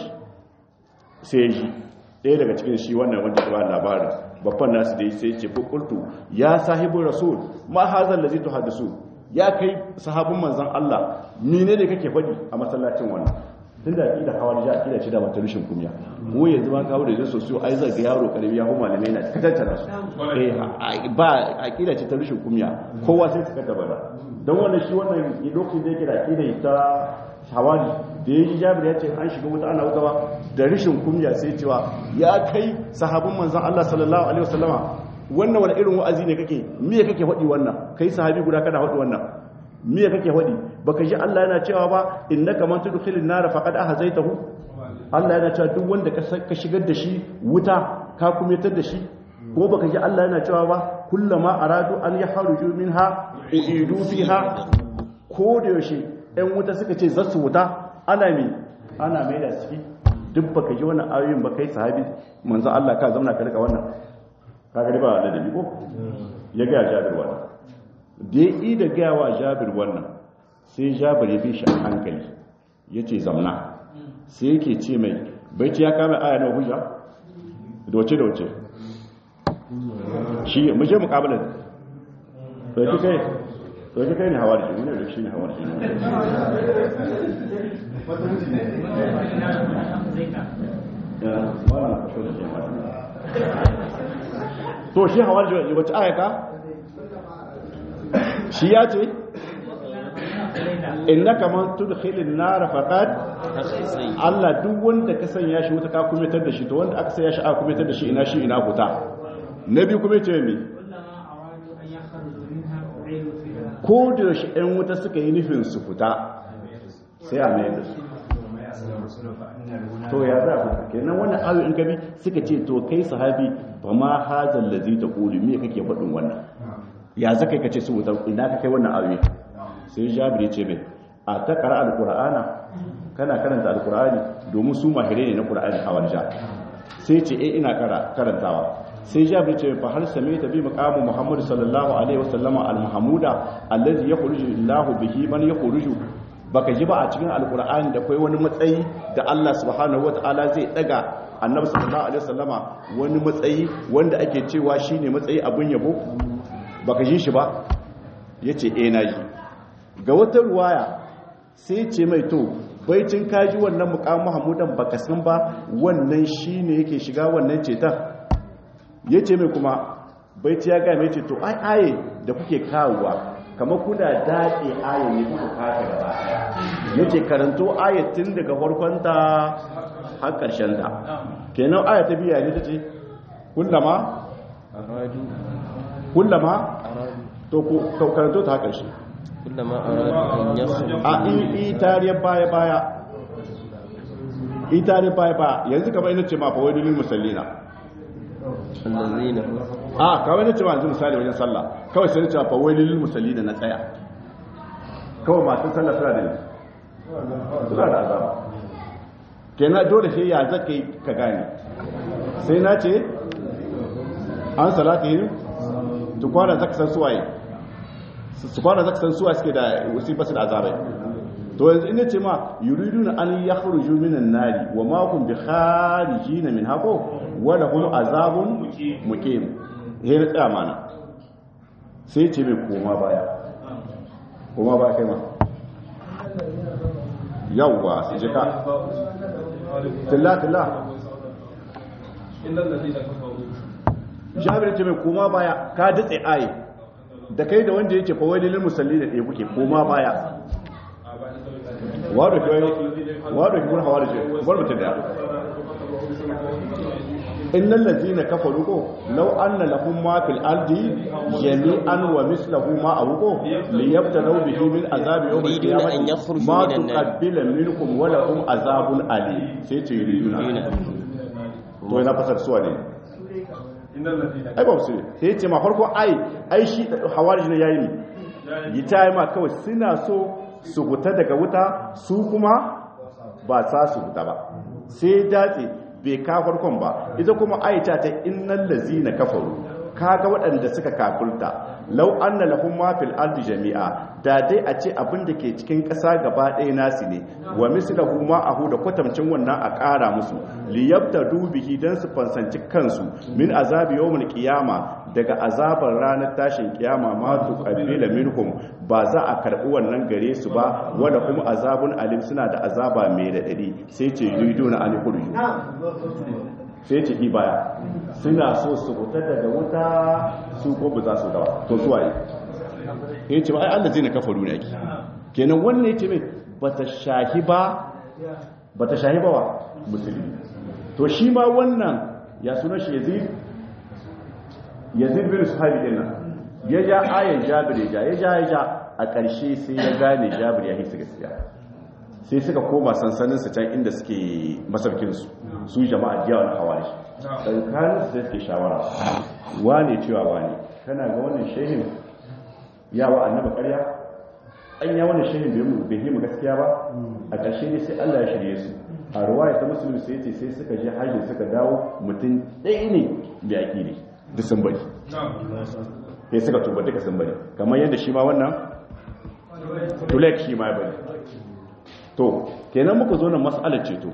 S1: sai shi ɗaya daga cikin shi wannan wanda ba labarin babban nasu dai sai ce kultu ya sahibu rasul ma hazal ladhi tuhaddisu ya kai sahabin manzon Allah mine ne kake faɗi a masallacin wannan tun da aƙida hawari ja aƙida ce da mata rushin kunya mu yanzu ma kawo da zai sosiyo ai zai ga yaro karami ya kuma malamai na katantana su eh ba aƙida ce ta rushin kunya kowa sai su kata bada don wannan shi wannan lokacin da yake da aƙida ta hawari da ya ji jabir ya ce an shiga wuta ana wuta ba da rishin kunya sai cewa ya kai sahabin manzon Allah sallallahu alaihi wasallama wannan wani irin wa'azi ne kake me kake faɗi wannan kai sahabi guda kana faɗi wannan me kake faɗi baka ji Allah yana cewa ba innaka man tudkhilin nar faqad ahzaytahu Allah yana cewa duk wanda ka shigar da shi wuta ka kumetar da shi ko baka ji Allah yana cewa ba kullama aradu an yahruju minha uidu fiha ko da yaushe ɗan wuta suka ce za su wuta ana mi ana mai da ciki duk baka ji wannan ayoyin ba kai sahabi manzo Allah ka zauna ka rika wannan ka ga ba da dabi ko ya ga Jabir wannan da yi da ga wa Jabir wannan sai Jabir ya bi shi a hankali yace zamna sai yake ce mai bai ce ya kama aya na hujja doce doce shi mu je muqabalan to kai to ji kai ne hawar shi ne da shi ne hawar shi to shi hawar shi wace ayaka shi ya ce innaka man tudkhilin nar faqad Allah duk wanda ka sanya shi wuta ka kumetar da shi to wanda aka sanya shi aka kumetar da shi ina shi ina huta nabi kuma ce me ko da yaushe ɗan wuta suka yi nufin su fita sai a mai da su to ya za ku kenan wannan ayo in kabi suka ce to kai sahabi ba ma hazal ladzi taqulu me kake faɗin wannan ya zaka kai kace su wuta ina ka kai wannan ayo sai jabir ya ce mai a ta qara alqur'ana kana karanta alqur'ani domin su mahire ne na qur'ani a warja sai ce eh ina karantawa sai jabir ce fa har same ta bi maqamu muhammad sallallahu alaihi wasallam al-mahmuda allazi yakhruju illahu bihi man yakhruju baka ji ba a cikin alqur'ani da kai wani matsayi da Allah subhanahu wataala zai daga annabi sallallahu alaihi wasallama wani matsayi wanda ake cewa shine matsayi abun yabo baka ji shi ba yace eh na ji ga wata ruwaya sai ce mai to baitin kaji wannan muqamu mahmudan baka san ba wannan shine yake shiga wannan cetan ya ce mai kuma baiti ya gaya mai ce to ai aye da kuke kawowa kamar kuna daɗe ayat ne kuka kaka gaba yake karanto ayat tun daga farkonta har ƙarshen ta kenan ayat ta biya ne ta ce kullama
S2: aradu
S1: kullama
S2: aradu
S1: to ku to karanto ta har ƙarshe
S2: kullama aradu an yakhruju
S1: a i tariyar baya baya i tariyar baya baya yanzu kamar ina ce ma fa wani lil musallina
S2: allazina
S1: a kawai na ce ma yanzu misali wajen sallah kawai sai na ce fa wai lil musallina na tsaya kawai masu sallah suna da suna da azaba kenan dole sai ya zaka yi ka gane sai na ce an salata yi tukwana zaka san suwaye su kwana zaka san suwa suke da wasu basu da azabai to yanzu ina ce ma yuriduna an yakhruju minan nari wa ma hum bi kharijin min hako wa lahum azabun muqim he na tsaya mana sai ce mai koma baya koma baya kai ma yawwa su je ka tilla tilla jabir ce mai koma baya ka datse aye da kai da wanda yake fawai lilin musalli da ɗaya kuke koma baya wado ki wado ki kun hawa da shi bar mutum da innal ladina kafaru ko law anna lahum ma fil ardi jami'an wa mislahu ma awqo liyabtadu bihi min azabi yawm
S2: Yuriduna an
S1: al-qiyamah
S2: yakhruju
S1: ma
S2: minan nar.
S1: tuqabbila minkum wa lahum azabun ali sai ce yuriduna
S2: yuna
S1: to yana fasar suwa ne ai ba su sai ce ma farko ai ai shi hawarij ne yayi ne yi ta yi ma kawai suna so su huta daga wuta su kuma ba sa su huta ba sai datse bai ka farkon ba ita kuma aita ta innal lazina kafaru kaga waɗanda suka kafulta lau anna lahum ma fil ardi jami'a da dai a ce abin da ke cikin ƙasa gaba ɗaya nasu ne wa mislahu ma ahu da kwatamcin wannan a ƙara musu liyabtadu bihi dan su fansanci kansu min azabi yawmil qiyama daga azabar ranar tashin kiyama ma tuqabbila minhum ba za a karbi wannan gare su ba wanda kuma azabun alim suna da azaba mai radadi sai ce yuriduna an kurju sai ce baya suna so su fita daga wuta su ko ba za su dawa to su waye ya ce ba ai Allah zai na kafaru ne ake kenan wannan ya ce mai bata shahi ba bata shahi ba wa musulmi to shi ma wannan ya suna shi yazid yazid bin sahabi din nan ya ja ayan jabir ya ja ya ja ya ja a ƙarshe sai ya gane jabir ya hisa gaskiya sai suka koma sansaninsu can inda suke masarkinsu su jama'a jiya wani hawari tsakanin su sai suke shawara wane cewa wane kana ga wannan shehin yawa annaba karya an ya wannan shehin bai yi mu gaskiya ba a ƙarshe ne sai allah ya shirye su a ruwaya ta musulmi sai ce sai suka je hajji suka dawo mutum ɗaya ne da yaƙi ne duk sun bari sai suka tuba duka sun bari kamar yadda shi ma wannan tulek shi ma ya bari to kenan muka zo nan mas'alar ceto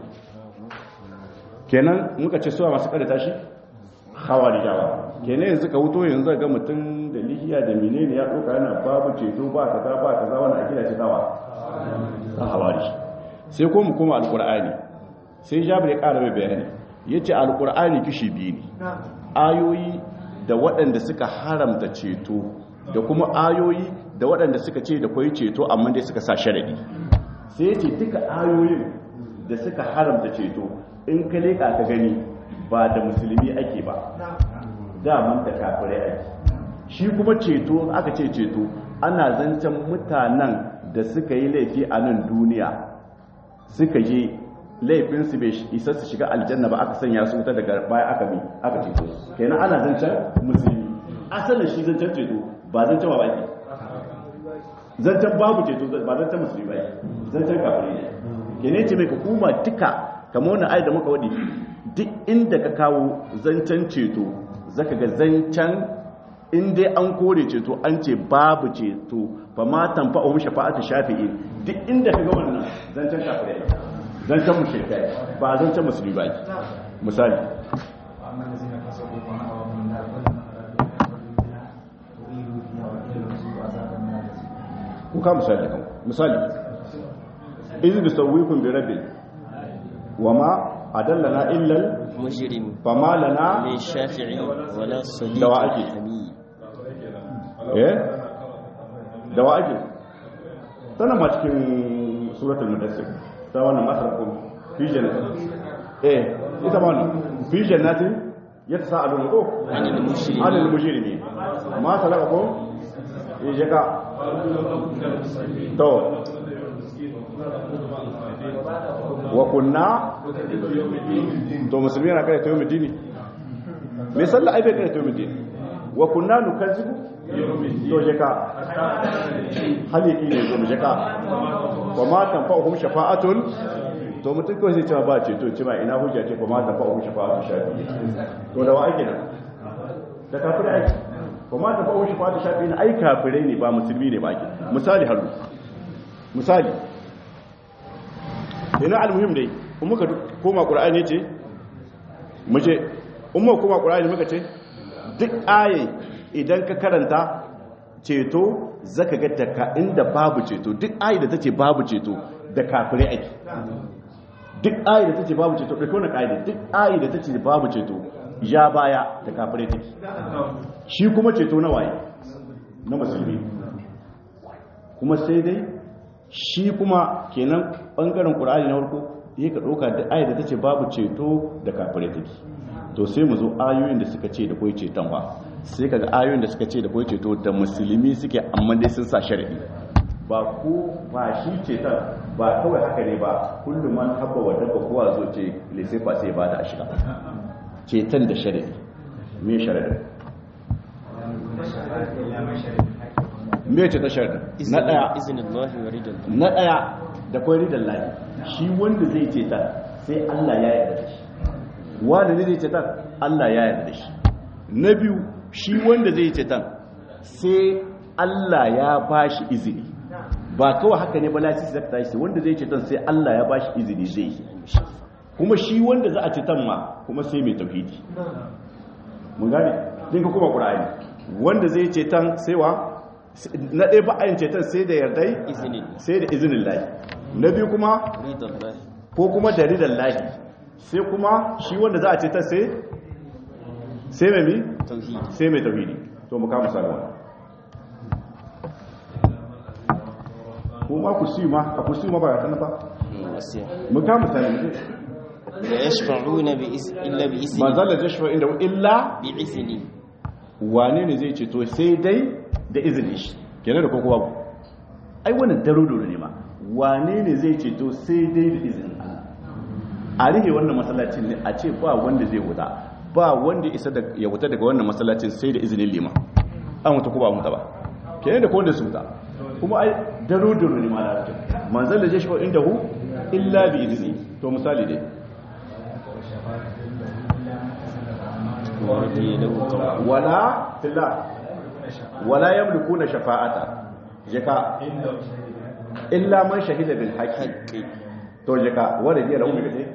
S1: kenan muka ce suwa masu kada tashi hawarijawa kenan yanzu ka wuto yanzu ga mutum da lihiya da menene ya doka yana babu ceto ba kaza ba kaza wani akida ce tawa ta hawari sai ko mu koma alqur'ani sai jabir ya ƙara mai bayani yace alqur'ani kishi biyu ne ayoyi da waɗanda suka haramta ceto da kuma ayoyi da waɗanda suka ce da kwai ceto amma dai suka sa sharadi sai ce duka ayoyin da suka haramta ceto in ka leka ka gani ba da musulmi ake ba daman da kafirai ake shi kuma ceto aka ce ceto ana zancen mutanen da suka yi laifi a nan duniya suka je laifinsu bai isa su shiga aljanna ba aka sanya su wuta daga baya aka bi aka ceto su kenan ana zancen musulmi asalin shi zancen ceto ba zancen ba baki zancen babu ceto ba zancen musulmi ba zancen kafirai ne kenan ce mai hukuma duka kamar wannan ayat da muka wadi duk inda ka kawo zancen ceto zaka ga zancen in dai an kore ceto an ce babu ceto fa ma tanfa'uhum shafa'atu shafi'in duk inda ka ga wannan zancen kafirai zancen mushrikai ba zancen musulmi ba misali kuka misali kan misali izu bi sawwikum bi rabbil wama adallana illa
S2: mujrim
S1: fama lana
S2: min shafi'i wala sadiq
S1: Da wa ake?
S2: hamid
S1: eh da wa ake tana ma cikin suratul mudassir ta wannan masarkun fi jannatin eh ita ma wannan fi jannatin yatasaalun ko
S2: anil mushrikin
S1: anil mujrimin ma salakakum ijaka to wa kunna to musulmi na kai to yau dini me sallah ai bai kai to yau dini wa kunna nukazzibu to jaka haliki ne to jaka wa ma tanfa'uhum shafa'atun to mutum kawai sai cewa ba ce to cewa ina hujja ce ko ma tanfa'uhum shafa'atun shafi to da wa ake nan da kafirai ake ko ma tanfa'uhum shafa'atun shafi na ai kafirai ne ba musulmi ne ba ake misali haru misali ina almuhim dai in muka koma qur'ani ce mu ce in muka koma qur'ani muka ce duk aye idan ka karanta ceto zaka ga daga inda babu ceto duk aye da tace babu ceto da kafirai ake duk aye da tace babu ceto kai kona kaide duk aye da tace babu ceto ya baya da kafirai take shi kuma ceto na waye na musulmi kuma sai dai shi kuma kenan bangaren qur'ani na farko yake ka dauka da ayat da tace babu ceto da kafirai take to sai mu zo ayoyin da suka ce da koi ceton ba sai kaga ayoyin da suka ce da koi ceto da musulmi suke amma dai sun sa sharadi ba ko ba shi ceton ba kawai haka ne ba kullum man habba wa dabba kowa zo ce lese fa sai ba da shiga ceton da sharadi me sharadi me ce ta sharadi na daya
S2: izinin Allah wa ridan
S1: na ɗaya da kwai ridan lahi shi wanda zai ce ta sai Allah ya yarda da shi wanda ne zai ce ta Allah ya yarda da shi na biyu shi wanda zai ce ta sai Allah ya ba shi izini ba kawai haka ne balaci zai ta shi wanda zai ce ta sai Allah ya ba shi izini zai yi kuma shi wanda za a ce tan ma kuma sai mai tauhidi mun gane din ka kuma qur'ani wanda zai ce tan sai wa na ɗaya ba a yin ceton sai da yardai
S2: izinin
S1: sai da izinin lahi na biyu kuma
S2: ridan Allah
S1: ko kuma da ridan lahi sai kuma shi wanda za a ce ta sai sai mai mi
S2: tauhidi
S1: sai mai tauhidi to mu kama sarwa ko ma ku siyu ma a ku siyu ma ba ga ba
S2: wasiya
S1: mu kama sarwa
S2: la yashfa'una bi is illa bi izni
S1: manzal da jashfa inda illa
S2: bi izni
S1: wane ne zai ce to sai dai da izinin shi kenan da koko babu ai wannan daruduru ne ma wane ne zai ce to sai dai da izinin Allah a rihe wannan masallacin ne a ce ba wanda zai wuta ba wanda isa da ya wuta daga wannan masallacin sai da izinin lima an wuta ko ba wuta ba kenan da ko wanda su wuta kuma ai daruduru ne ma da manzal da jashfa inda hu illa bi izni to misali dai
S2: wa radiya lahu tawwa
S1: wala fillah wala yamlikuna shafa'ata jaka illa man shahida bil haqqi
S2: haqqi
S1: to jaka wanda biya lahu gaje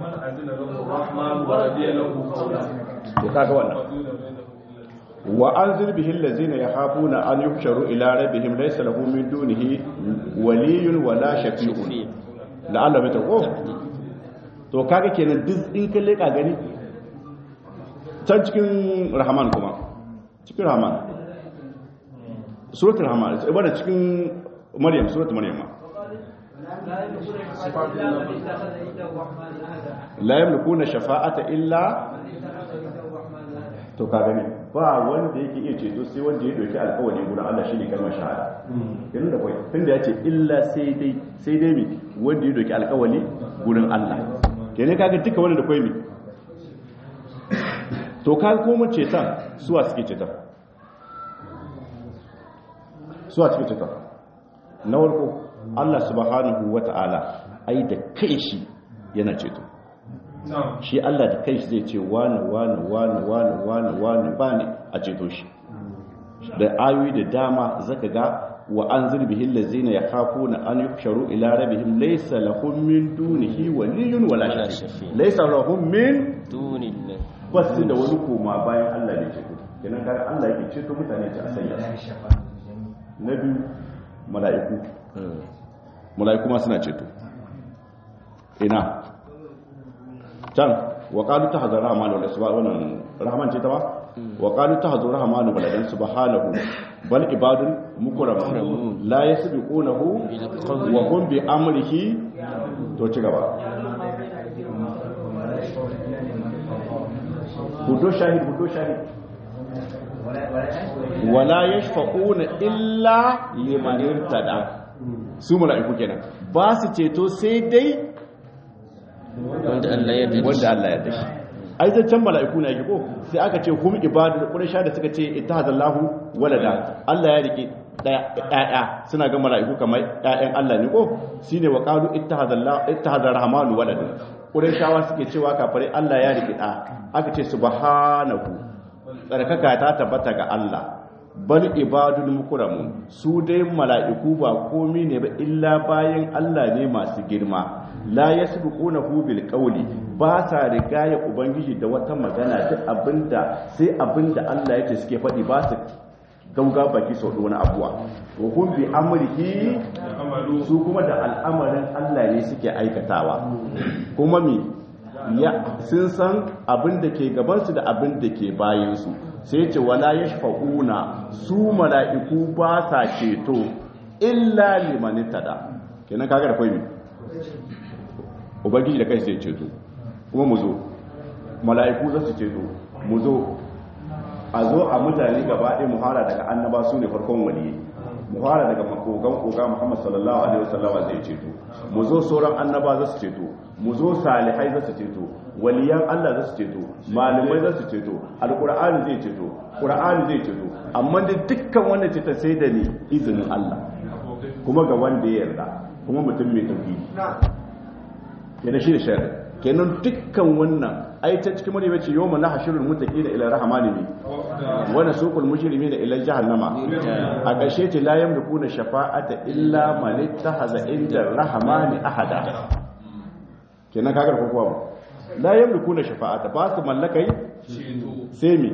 S1: to kaga wannan wa anzir bihi allazina yakhafuna an yuhsharu ila rabbihim laysa lahu min dunihi waliyyun wala shafi'un la'alla bai tako to kaga kenan duk in ka leka gani can cikin rahman kuma cikin rahman suratul rahman ibada cikin maryam suratul maryam ma la yamlikuna shafa'ata illa to ka gani ba wanda yake iya ceto sai wanda ya doki alƙawari gurin Allah shine kalmar shahada kenan da kai tunda yace illa sai dai sai dai mi wanda ya doki alƙawari gurin Allah kenan kaga duka wanda da kai mi to ka koma cetan suwa suke cetan suwa suke cetan na warko Allah subhanahu wata'ala ai da kai shi yana ceto shi Allah da kai shi zai ce wani wani wani wani wani wani bani a ceto shi da ayoyi da dama zaka ga wa an zirbihi allazina yakhafuna an yuhsharu ila rabbihim laysa lahum min dunihi waliyyun wala
S2: Wala
S1: shafi
S2: shafi'.
S1: laysa lahum min
S2: dunillah
S1: basu da wani koma bayan Allah ne ceto kenan kaga Allah yake ceto mutane ta asayya na biyu mala'iku mala'iku ma suna ceto ina can wa qalu tahzar rahman wal isba wannan rahman ce ta ba wa qalu tahzu rahmanu baladan subhanahu bal ibadun mukramun la yasbiqunahu wa hum bi amrihi to ci gaba hudu shahid hudu shahid wala yashfa'una illa liman irtada su mala'iku kenan ba su ceto sai dai
S2: wanda Allah ya yarda da
S1: wanda
S2: shi.
S1: Allah ya dashi ai zancen mala'iku ne yake ko sai aka ce hum ibadu quraisha da suka ce ittahadallahu walada Allah ya rike ɗaya suna ga mala'iku kamar ƴaƴan Allah ne ko shine wa qalu ittahadallahu ittahadar rahmanu walada quraishawa suke cewa kafare Allah ya rike ɗa aka ce subhanahu tsarkaka ta tabbata ga Allah bal ibadul mukramun su dai mala'iku ba komi ne ba illa bayan Allah ne masu girma la yasbiqunahu bil qawli ba sa rigaya ubangiji da wata magana duk abinda sai abinda Allah yake suke faɗi ba su gauga baki sau da wani abuwa wa hum bi amrihi su kuma da al'amarin Allah ne suke aikatawa kuma mi ya sun san abin da ke gabansu da abin da ke bayansu sai ce wala yashfa'una su mala'iku ba sa ceto illa liman tada kenan kaga da kai mi ubangiji da kai sai ceto kuma mu zo mala'iku za su ceto mu zo a zo a mutane gaba ɗaya muhara daga annaba su ne farkon waliyyi muhara daga makogan koga muhammad sallallahu alaihi wasallam zai ceto mu zo sauran annaba za su ceto mu zo salihai za su ceto waliyan allah za su ceto malamai za su ceto alkur'ani zai ceto qur'ani zai ceto amma da dukkan wannan ceto sai da ni izinin allah kuma ga wanda ya yarda kuma mutum mai tauhidi kenan shi da shari'a kenan dukkan wannan ai ta cikin mani bace yawma nahshurul muttaqina ila rahmani ne wa nasuqul mujrimina ila jahannama a ƙarshe ce la yamlikuna shafa'ata illa man ittahaza inda rahmani ahada kenan kagar ko kuwa la yamlikuna shafa'ata ba su mallakai sai mi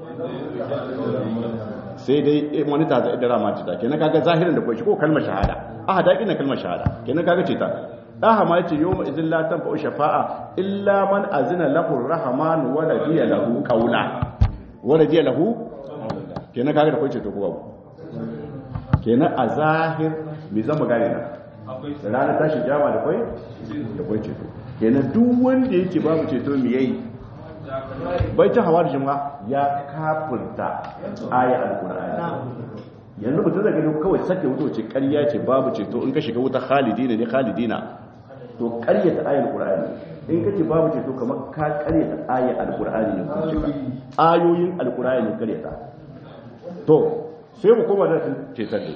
S1: sai dai wani ta zai da rahmani ta kenan kaga zahirin da kai shi ko kalmar shahada ahada kina kalmar shahada kenan kaga ce ta daha ma yace yawma idin la tanfa'u shafa'a illa man azina lahu ar-rahman wa radiya lahu qawla wa radiya lahu kenan kaga da kai ce to ko babu kenan a zahir me zama gane na ranar tashi jama da kai da kai ceto kenan duk wanda yake babu ceto me yayi bai ta hawa da jama'a ya kafirta aya al-qur'ani yanzu mutum zai gani kawai sake wuta wace ƙarya ce babu ceto in ka shiga wuta khalidina ne khalidina to ƙaryata ayar qur'ani in kace babu ceto kamar ka ƙaryata ayar alqur'ani ne ko cika ayoyin alqur'ani ne ƙaryata to sai mu koma da cetar da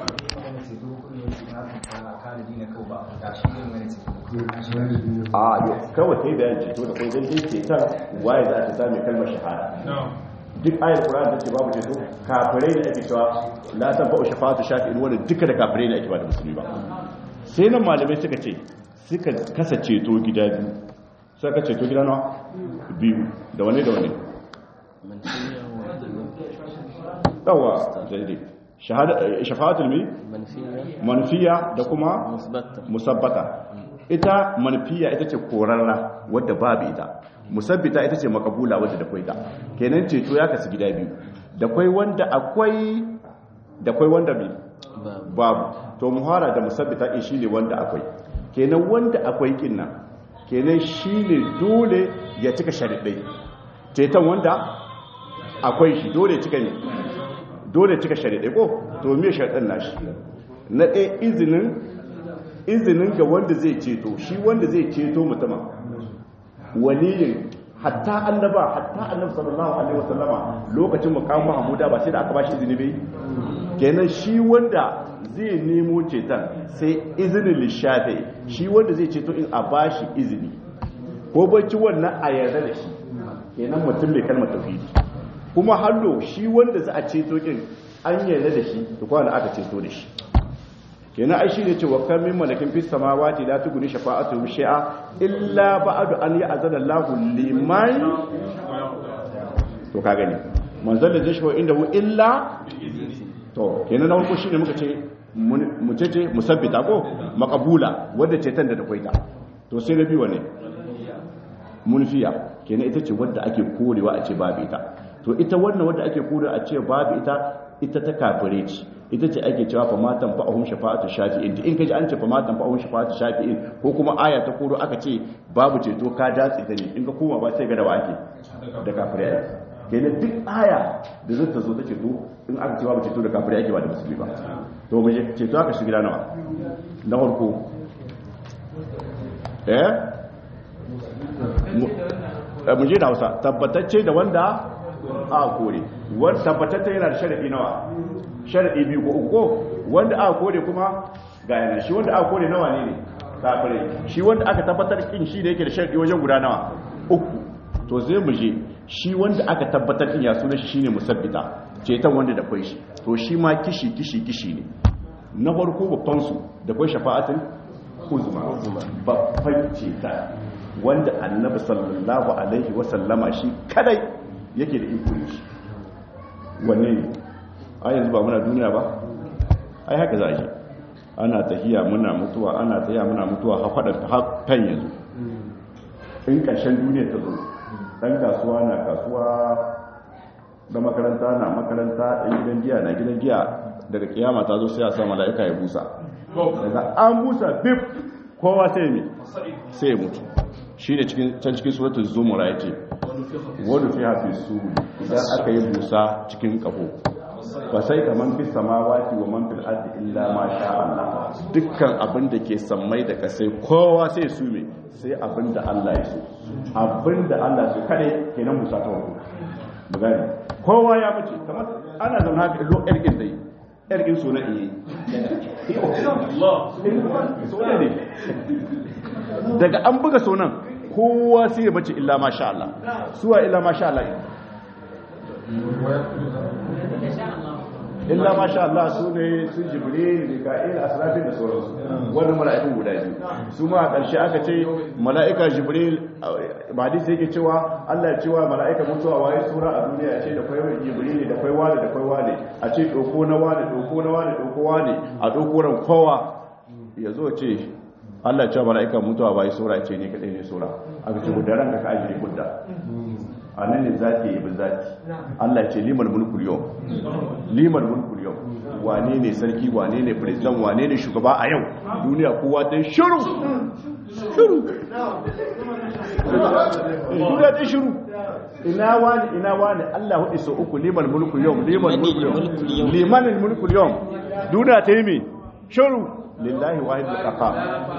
S1: a yau kawai kai bayan ceto da kai dan dai cetar waye za ta sami kalmar shahada duk ayar Qur'an da ce babu ceto kafirai ne ake cewa la tanfa'u shafa'atu shafi'in wanda duka da kafirai ne ake ba da musulmi ba sai nan malamai suka ce suka kasa ceto gida biyu suka ceto gida nawa biyu da wani da wani yawa daidai shafa'atul mi
S2: manfiya
S1: manfiya da kuma
S2: musbatta
S1: musabbata ita manfiya ita ce korarra wadda babu ita musabbita ita ce makabula wadda da kwai ta kenan ceto ya kasu gida biyu da kwai wanda akwai da kwai wanda mai
S2: babu
S1: babu to muhara da musabbita in shine wanda akwai kenan wanda akwai kin nan kenan shine dole ya cika sharidai ceton wanda akwai shi dole cika ne dole cika sharidai ko to me sharidan nashi na ɗaya izinin izinin ga wanda zai ceto shi wanda zai ceto mutumin waliyin hatta annaba hatta annabi sallallahu alaihi wasallama lokacin mukamin mahmuda ba sai da aka bashi izini bai kenan shi wanda zai nemo ceton sai izinin lishafi shi wanda zai ceto in a bashi izini ko bacci wannan a yarda da shi kenan mutum mai kalmar tauhidi kuma hallo shi wanda za a ceto kin an yarda da shi da kwana aka ceto da shi kenan ai shi ne cewa kan min malakin fis samawati la tughni shafa'atu shay'a illa ba'du an ya'zana Allahu liman to ka gani manzon da zai shi inda hu illa to kenan na farko shine muka ce mu ce ce musabbita ko maqbula wanda ce tan da da kwaita to sai na biyu ne munfiya kenan ita ce wadda ake korewa a ce babu ita to ita wannan wanda ake kura a ce babu ita ita ta kafire ce ita ce ake cewa fa matan fa ahum shafa'atu shafi'in in kaji an ce fa matan fa ahum shafa'atu shafi'in ko kuma aya ta koro aka ce babu ceto ka datsi ta ne in ka koma ba sai ga da wa ake da kafire ake kenan duk aya da zai ta zo ta ceto in aka ce babu ceto da kafire ake ba da musulmi ba to mu je ceto aka shiga nawa na farko eh mu je da Hausa tabbatacce da wanda a kore wanda tabbatacce yana da sharadi nawa sharadi biyu ko uku wanda aka kore kuma ga yana shi wanda aka kore nawa ne ne kafirai shi wanda aka tabbatar kin shi da yake da sharadi wajen guda nawa uku to zai mu je shi wanda aka tabbatar kin ya sunan shi shine musabbita cetan wanda da kwai shi to shi ma kishi kishi kishi ne na farko babban su da kwai shafa'atin uzma babban ceta wanda annabi sallallahu alaihi wasallama shi kadai yake da iko shi wanne ne a yanzu ba muna duniya ba ai haka za a shi ana tahiya muna mutuwa ana tahiya muna mutuwa hafaɗar hakan yanzu in ƙarshen duniya ta zo ɗan kasuwa na kasuwa da makaranta na makaranta ɗan gidan giya na gidan giya daga kiyama ta zo sai a sa mala'ika ya busa daga an busa bif kowa sai mai sai ya mutu shi ne can cikin suratun zumura ya ce wani fi hafi su idan aka yi busa cikin kafo ba sai ka man fi samawati wa man fil ardi illa ma sha Allah dukkan abin da ke sammai da kasai kowa sai su me sai abin da Allah ya so abin da Allah so kade kenan busa ta wako bugani kowa ya mace kamar ana zauna haka lo ergin dai ergin so na iya daga an buga sonan kowa sai ya bace illa masha Allah suwa illa masha Allah illa masha Allah su ne su jibril mika'il asrafil da sauransu wannan mala'ikun guda biyu su ma a ƙarshe aka ce mala'ika jibril ba hadisi yake cewa Allah ya cewa mala'ika mutuwa waye sura a duniya ce da kwai jibril da kwai wani da kwai wani a ce doko na wani doko na wani doko wani a doko ran kowa ya zo ce Allah ya cewa mala'ika mutuwa waye sura ce ne kadai ne sura aka ce gudaran ka ajiye gudda a nan ne zaki yi bin zaki Allah ce liman mulkul yau liman mulkul yau wane ne sarki wane ne president wane ne shugaba a yau duniya kowa ta shiru shiru duniya ta shiru ina wani ina wani Allah hudu so uku liman mulkul yau liman mulkul yau liman mulkul yau duniya ta yi me shiru lillahi wahidul qahhar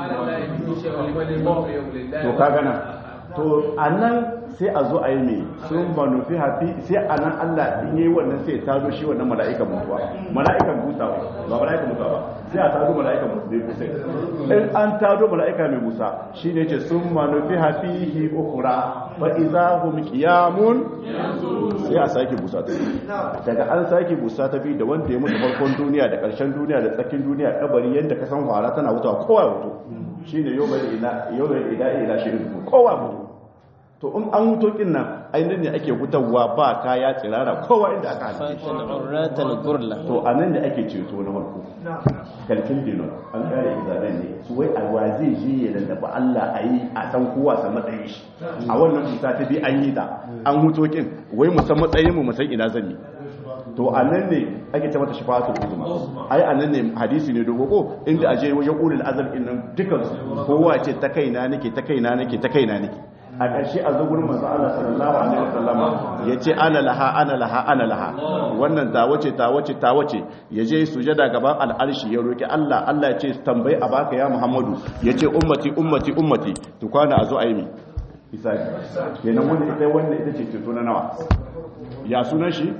S1: to ka gana to anan sai a zo a yi mai sun manufi hafi sai a nan Allah in yi wannan sai ta zo shi wannan mala'ikan mutuwa mala'ikan busa ba mala'ikan mutuwa ba sai a tado mala'ikan busa in an tado mala'ika mai busa shi ne ce sun manufi hafi hi ukura fa iza hum qiyamun sai a sake busa ta daga an sake busa ta bi da wanda ya mutu farkon duniya da karshen duniya da tsakin duniya kabari yadda ka san fara tana wuta kowa mutu shine yau bai ila yau bai ila ila shirin kowa mutu to in an wuto kin nan ainihin ne ake wutarwa ba kaya tsirara kowa inda aka halice shi to a nan da ake ceto na farko kalkin dinon an kare izanen ne su wai a wazi ji ya da ba Allah a yi a san kowa san matsayin shi a wannan kusa ta bi an yi ta an wuto kin wai mu san matsayin mu mu san ina zan yi to a nan ne ake ce mata shafa'atul uzma ai a nan ne hadisi ne dogo ko inda aje wajen ulul azal din nan dukansu kowa ce ta kaina nake ta kaina nake ta kaina nake a ƙarshe a zo gurin manzo Allah sallallahu alaihi wasallam yace ana laha ana laha ana laha wannan ta wace ta wace ta wace yaje sujada gaban al'arshi ya roki Allah Allah ya ce tambayi a baka ya Muhammadu yace ummati ummati ummati to kwana a zo a yi mi isa kenan wanda ita wanda ita ce ceto na nawa ya sunan shi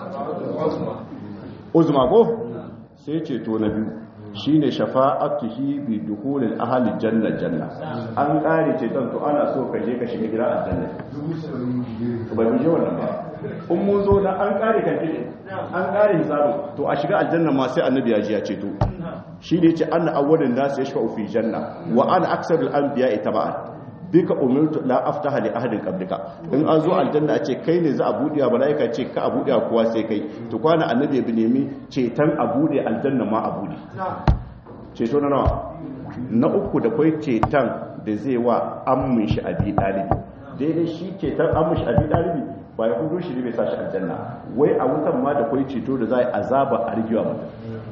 S1: uzma ko sai ceto na biyu shine shafa'atuhi bi dukhulil ahli janna janna an kare ce don to ana so ka je ka shiga gidan aljanna to bai je wannan ba in mun zo da an kare kan kike an kare hisabu to a shiga aljanna ma sai annabi ya ji ya ce to shi ne yace anna awwalun nas yashfa'u fi janna wa ana aksarul anbiya'i taba'an bika umirtu la aftaha li ahadin qablika in an zo aljanna ce kai ne za a bude wa malaika ce ka a bude kowa sai kai to kwana annabi bi nemi cetan a bude aljanna ma a bude ceto na nawa na uku da kai cetan da zai wa ammin shi abi dalibi daidai shi cetan ammin shi abi dalibi ba ya hudo shi ne bai sashi aljanna wai a wutan ma da kwai ceto da za a yi azaba a rigewa mutum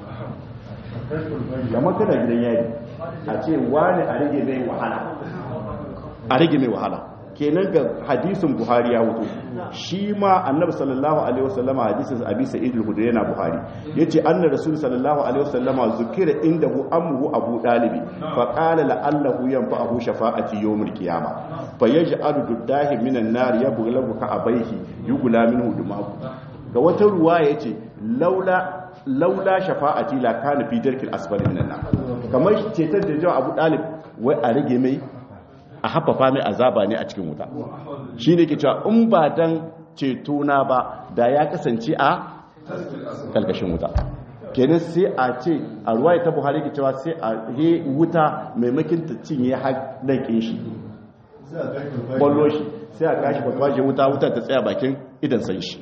S1: kamar kana gidan yari a ce wani a rage mai wahala a rage mai wahala kenan ga hadisin buhari ya wuto shi ma annabi sallallahu alaihi wasallama hadisin abi sa'id al-khudri yana buhari yace anna rasul sallallahu alaihi wasallama zukira indahu amru abu dalib fa qala la'allahu yanfa'uhu shafa'ati yawm al-qiyamah fa yaj'alu duddahi minan nar yabghlabu ka abaihi yugula minhu dumaku ga wata ruwa yace laula laula shafa'ati la kana fi darkil asfali minan nar kamar cetar da jawa abu dalib wai a rage mai a haffafa mai azaba ne a cikin wuta shi ne ke cewa in ba dan cetona ba da ya kasance a kalkashin wuta kenan sai a ce a ruwa ta buhari ke cewa sai a he wuta maimakin ta cinye haɗaƙin shi ƙwallo shi sai a kashi kwakwaje wuta wuta ta tsaya bakin idan san shi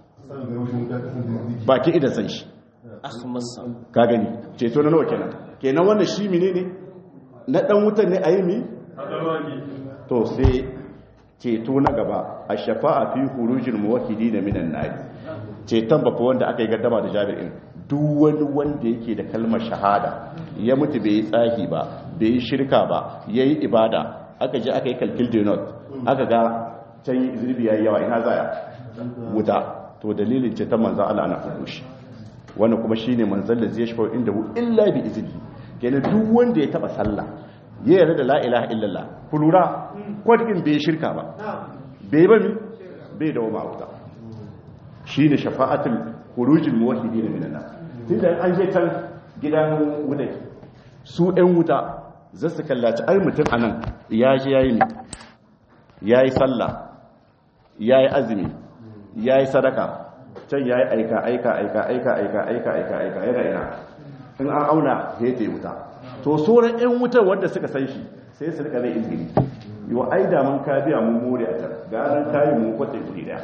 S1: bakin idan san shi
S2: akhmasa
S1: ka gani ceto na nawa kenan kenan wannan shi mine ne na ɗan wutan ne a yi mi to sai ceto na gaba a shafa'a fi hurujin muwahidi da minan nari ceton bafa wanda aka yi gaddama da jami'in duk wani wanda yake da kalmar shahada ya mutu bai yi tsahi ba bai yi shirka ba ya yi ibada aka je aka yi kalkil denot aka ga can zirbi ya yi yawa ina zaya wuta to dalilin ceton manzan Allah ana fudu shi wannan kuma shine manzan da zai shafa inda hu illa bi izini kenan duk wanda ya taba sallah ya yarda da la ilaha illallah ku lura kwadin bai shirka ba bai ba mi bai da wama wuta shi ne shafa'atul hurujin muwahidi da minana tun da an je can gidan wuta su ɗan wuta za su kallaci ai mutum a nan ya ji ya yi ne ya yi sallah ya yi azumi ya yi sadaka can ya yi aika aika aika aika aika aika aika aika yana ina in an auna ya yi wuta to sauran 'yan wutar wanda suka san shi sai su rika zai izgiri yiwa ai da mun ka biya mun more a can ganin kayi mun kwace guri daya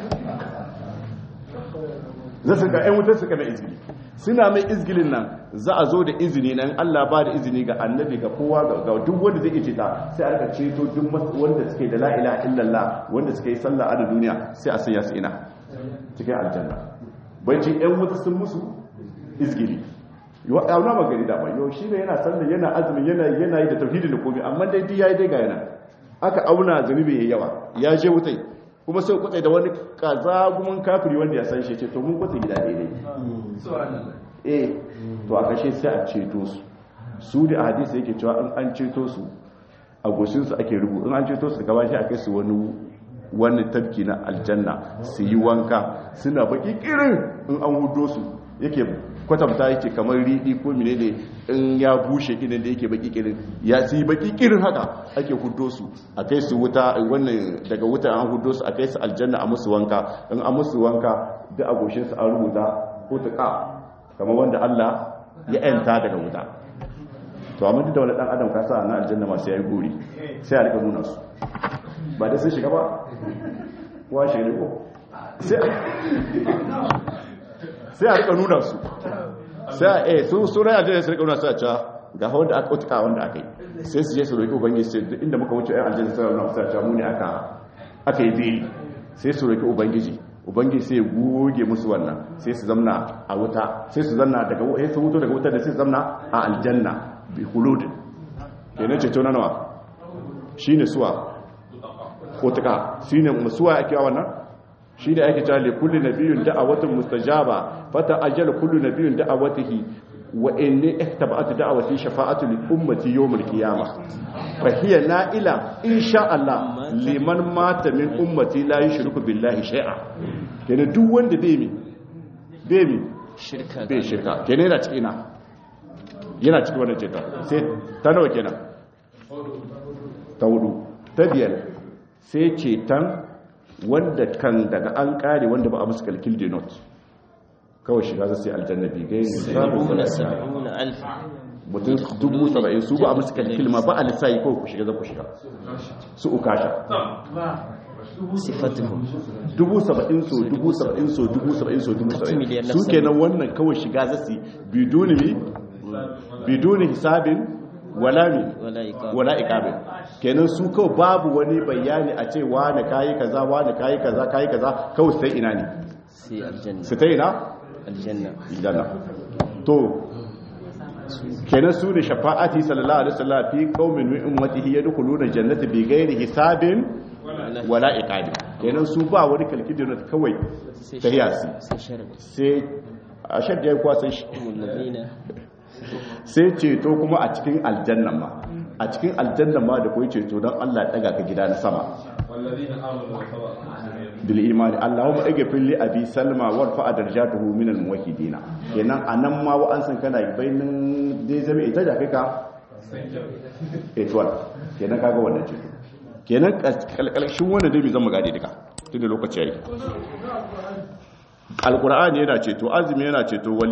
S1: za su ga 'yan wutar suka da izgiri suna mai izgilin nan za a zo da izini nan allah ba da izini ga annabi ga kowa ga duk wanda zai iya ta sai a rika ceto duk wanda suke da la'ila illallah wanda suke yi sallah a da duniya sai a sanya su ina cikin aljanna bancin 'yan wuta sun musu izgili auna magani da yau shi ne yana sallah yana azumi yana yana yi da tauhidi da komai amma dai duk yayi dai ga yana aka auna zunubi yayi yawa ya je wutai kuma sai kutsai da wani kazagumin kafiri wanda ya san shi ce to mun kutsai gida daidai eh to a kashe sai a ceto su su da a hadisi yake cewa in an ceto su a goshin su ake rubu in an ceto su gaba shi a kai su wani wani tabki na aljanna su yi wanka suna baki kirin in an hudo su yake kwatanta yake kamar riɗi ko mine ne in ya bushe idan da yake baki kirin ya su yi baki kirin haka ake hudo su a kai su wuta wannan daga wuta an hudo su a kai su aljanna a musu wanka in a musu wanka duk a goshin su an rubuta ko tuka kamar wanda Allah ya yanta daga wuta to amma duk da wani dan adam ka sa na aljanna masu yayi gori sai a rika nuna su ba da sun shiga ba wa shi ne ko sai a rika nuna su sai a eh su sura aljanna sai rika nuna su a cewa ga wanda aka utuka wanda aka yi sai su je su roki ubangiji sai duk inda muka wuce ayan aljanna sai nuna su a cewa mu ne aka aka yi beli sai su roki ubangiji ubangiji sai ya goge musu wannan sai su zamna a wuta sai su zanna daga sai su wuto daga wuta da sai su zamna a aljanna bi hulud kenan ceto na nawa shine suwa utuka shine suwa ake wannan shi ne ake cewa likulli nabiyun da'awatun mustajaba fata ajal kullu nabiyun da'awatihi wa inni ihtaba'atu da'awati shafa'atu li ummati yawm al-qiyamah fa hiya na'ila insha Allah liman mata min ummati la yushriku billahi shay'a kenan duk wanda bai mi bai mi
S2: shirka
S1: bai shirka kenan yana cikin yana cikin wannan ceto sai ta nawa kenan ta hudu ta biyar sai cetan wanda kan daga an kare wanda ba a musu kalkil de not kawai shiga zai sai aljanna bi gai
S2: sabuna sabuna alf
S1: mutum dubu saba'in su ba a musu kalkil ma ba a lissayi kawai ku shiga zan ku shiga su ukasha
S2: sifatuhum
S1: dubu saba'in so dubu saba'in so dubu saba'in so dubu saba'in su kenan wannan kawai shiga zai biduni mi biduni hisabin wala mi
S2: wala iqab
S1: wala iqabin kenan su kawai babu wani bayani a ce wani kayi kaza wani kayi kaza kayi kaza kawai sai ina ne
S2: sai aljanna
S1: su ta ina
S2: aljanna
S1: aljanna to kenan su ne shafa'ati sallallahu alaihi wasallam fi qaumin min ummatihi yadkhuluna jannata bi ghairi hisabin wala iqabin kenan su ba wani kalkidin kawai tahiyasi
S2: sai sharadi
S1: sai a shadda ya kwasa shi
S2: alladhina
S1: sai ceto kuma a cikin aljannan ma a cikin aljannan ma da kuwa ceto don Allah daga ka gida na sama bil imani Allahumma ighfir li abi salma warfa darajatuhu min al muwahhidin kenan anan ma wa an san kana bainin dai zama ita da kaka etwal kenan kaga wannan ceto kenan kalkalshin wannan dai bai zama gadi duka tunda lokaci yayi alqur'ani yana ceto azumi yana ceto wali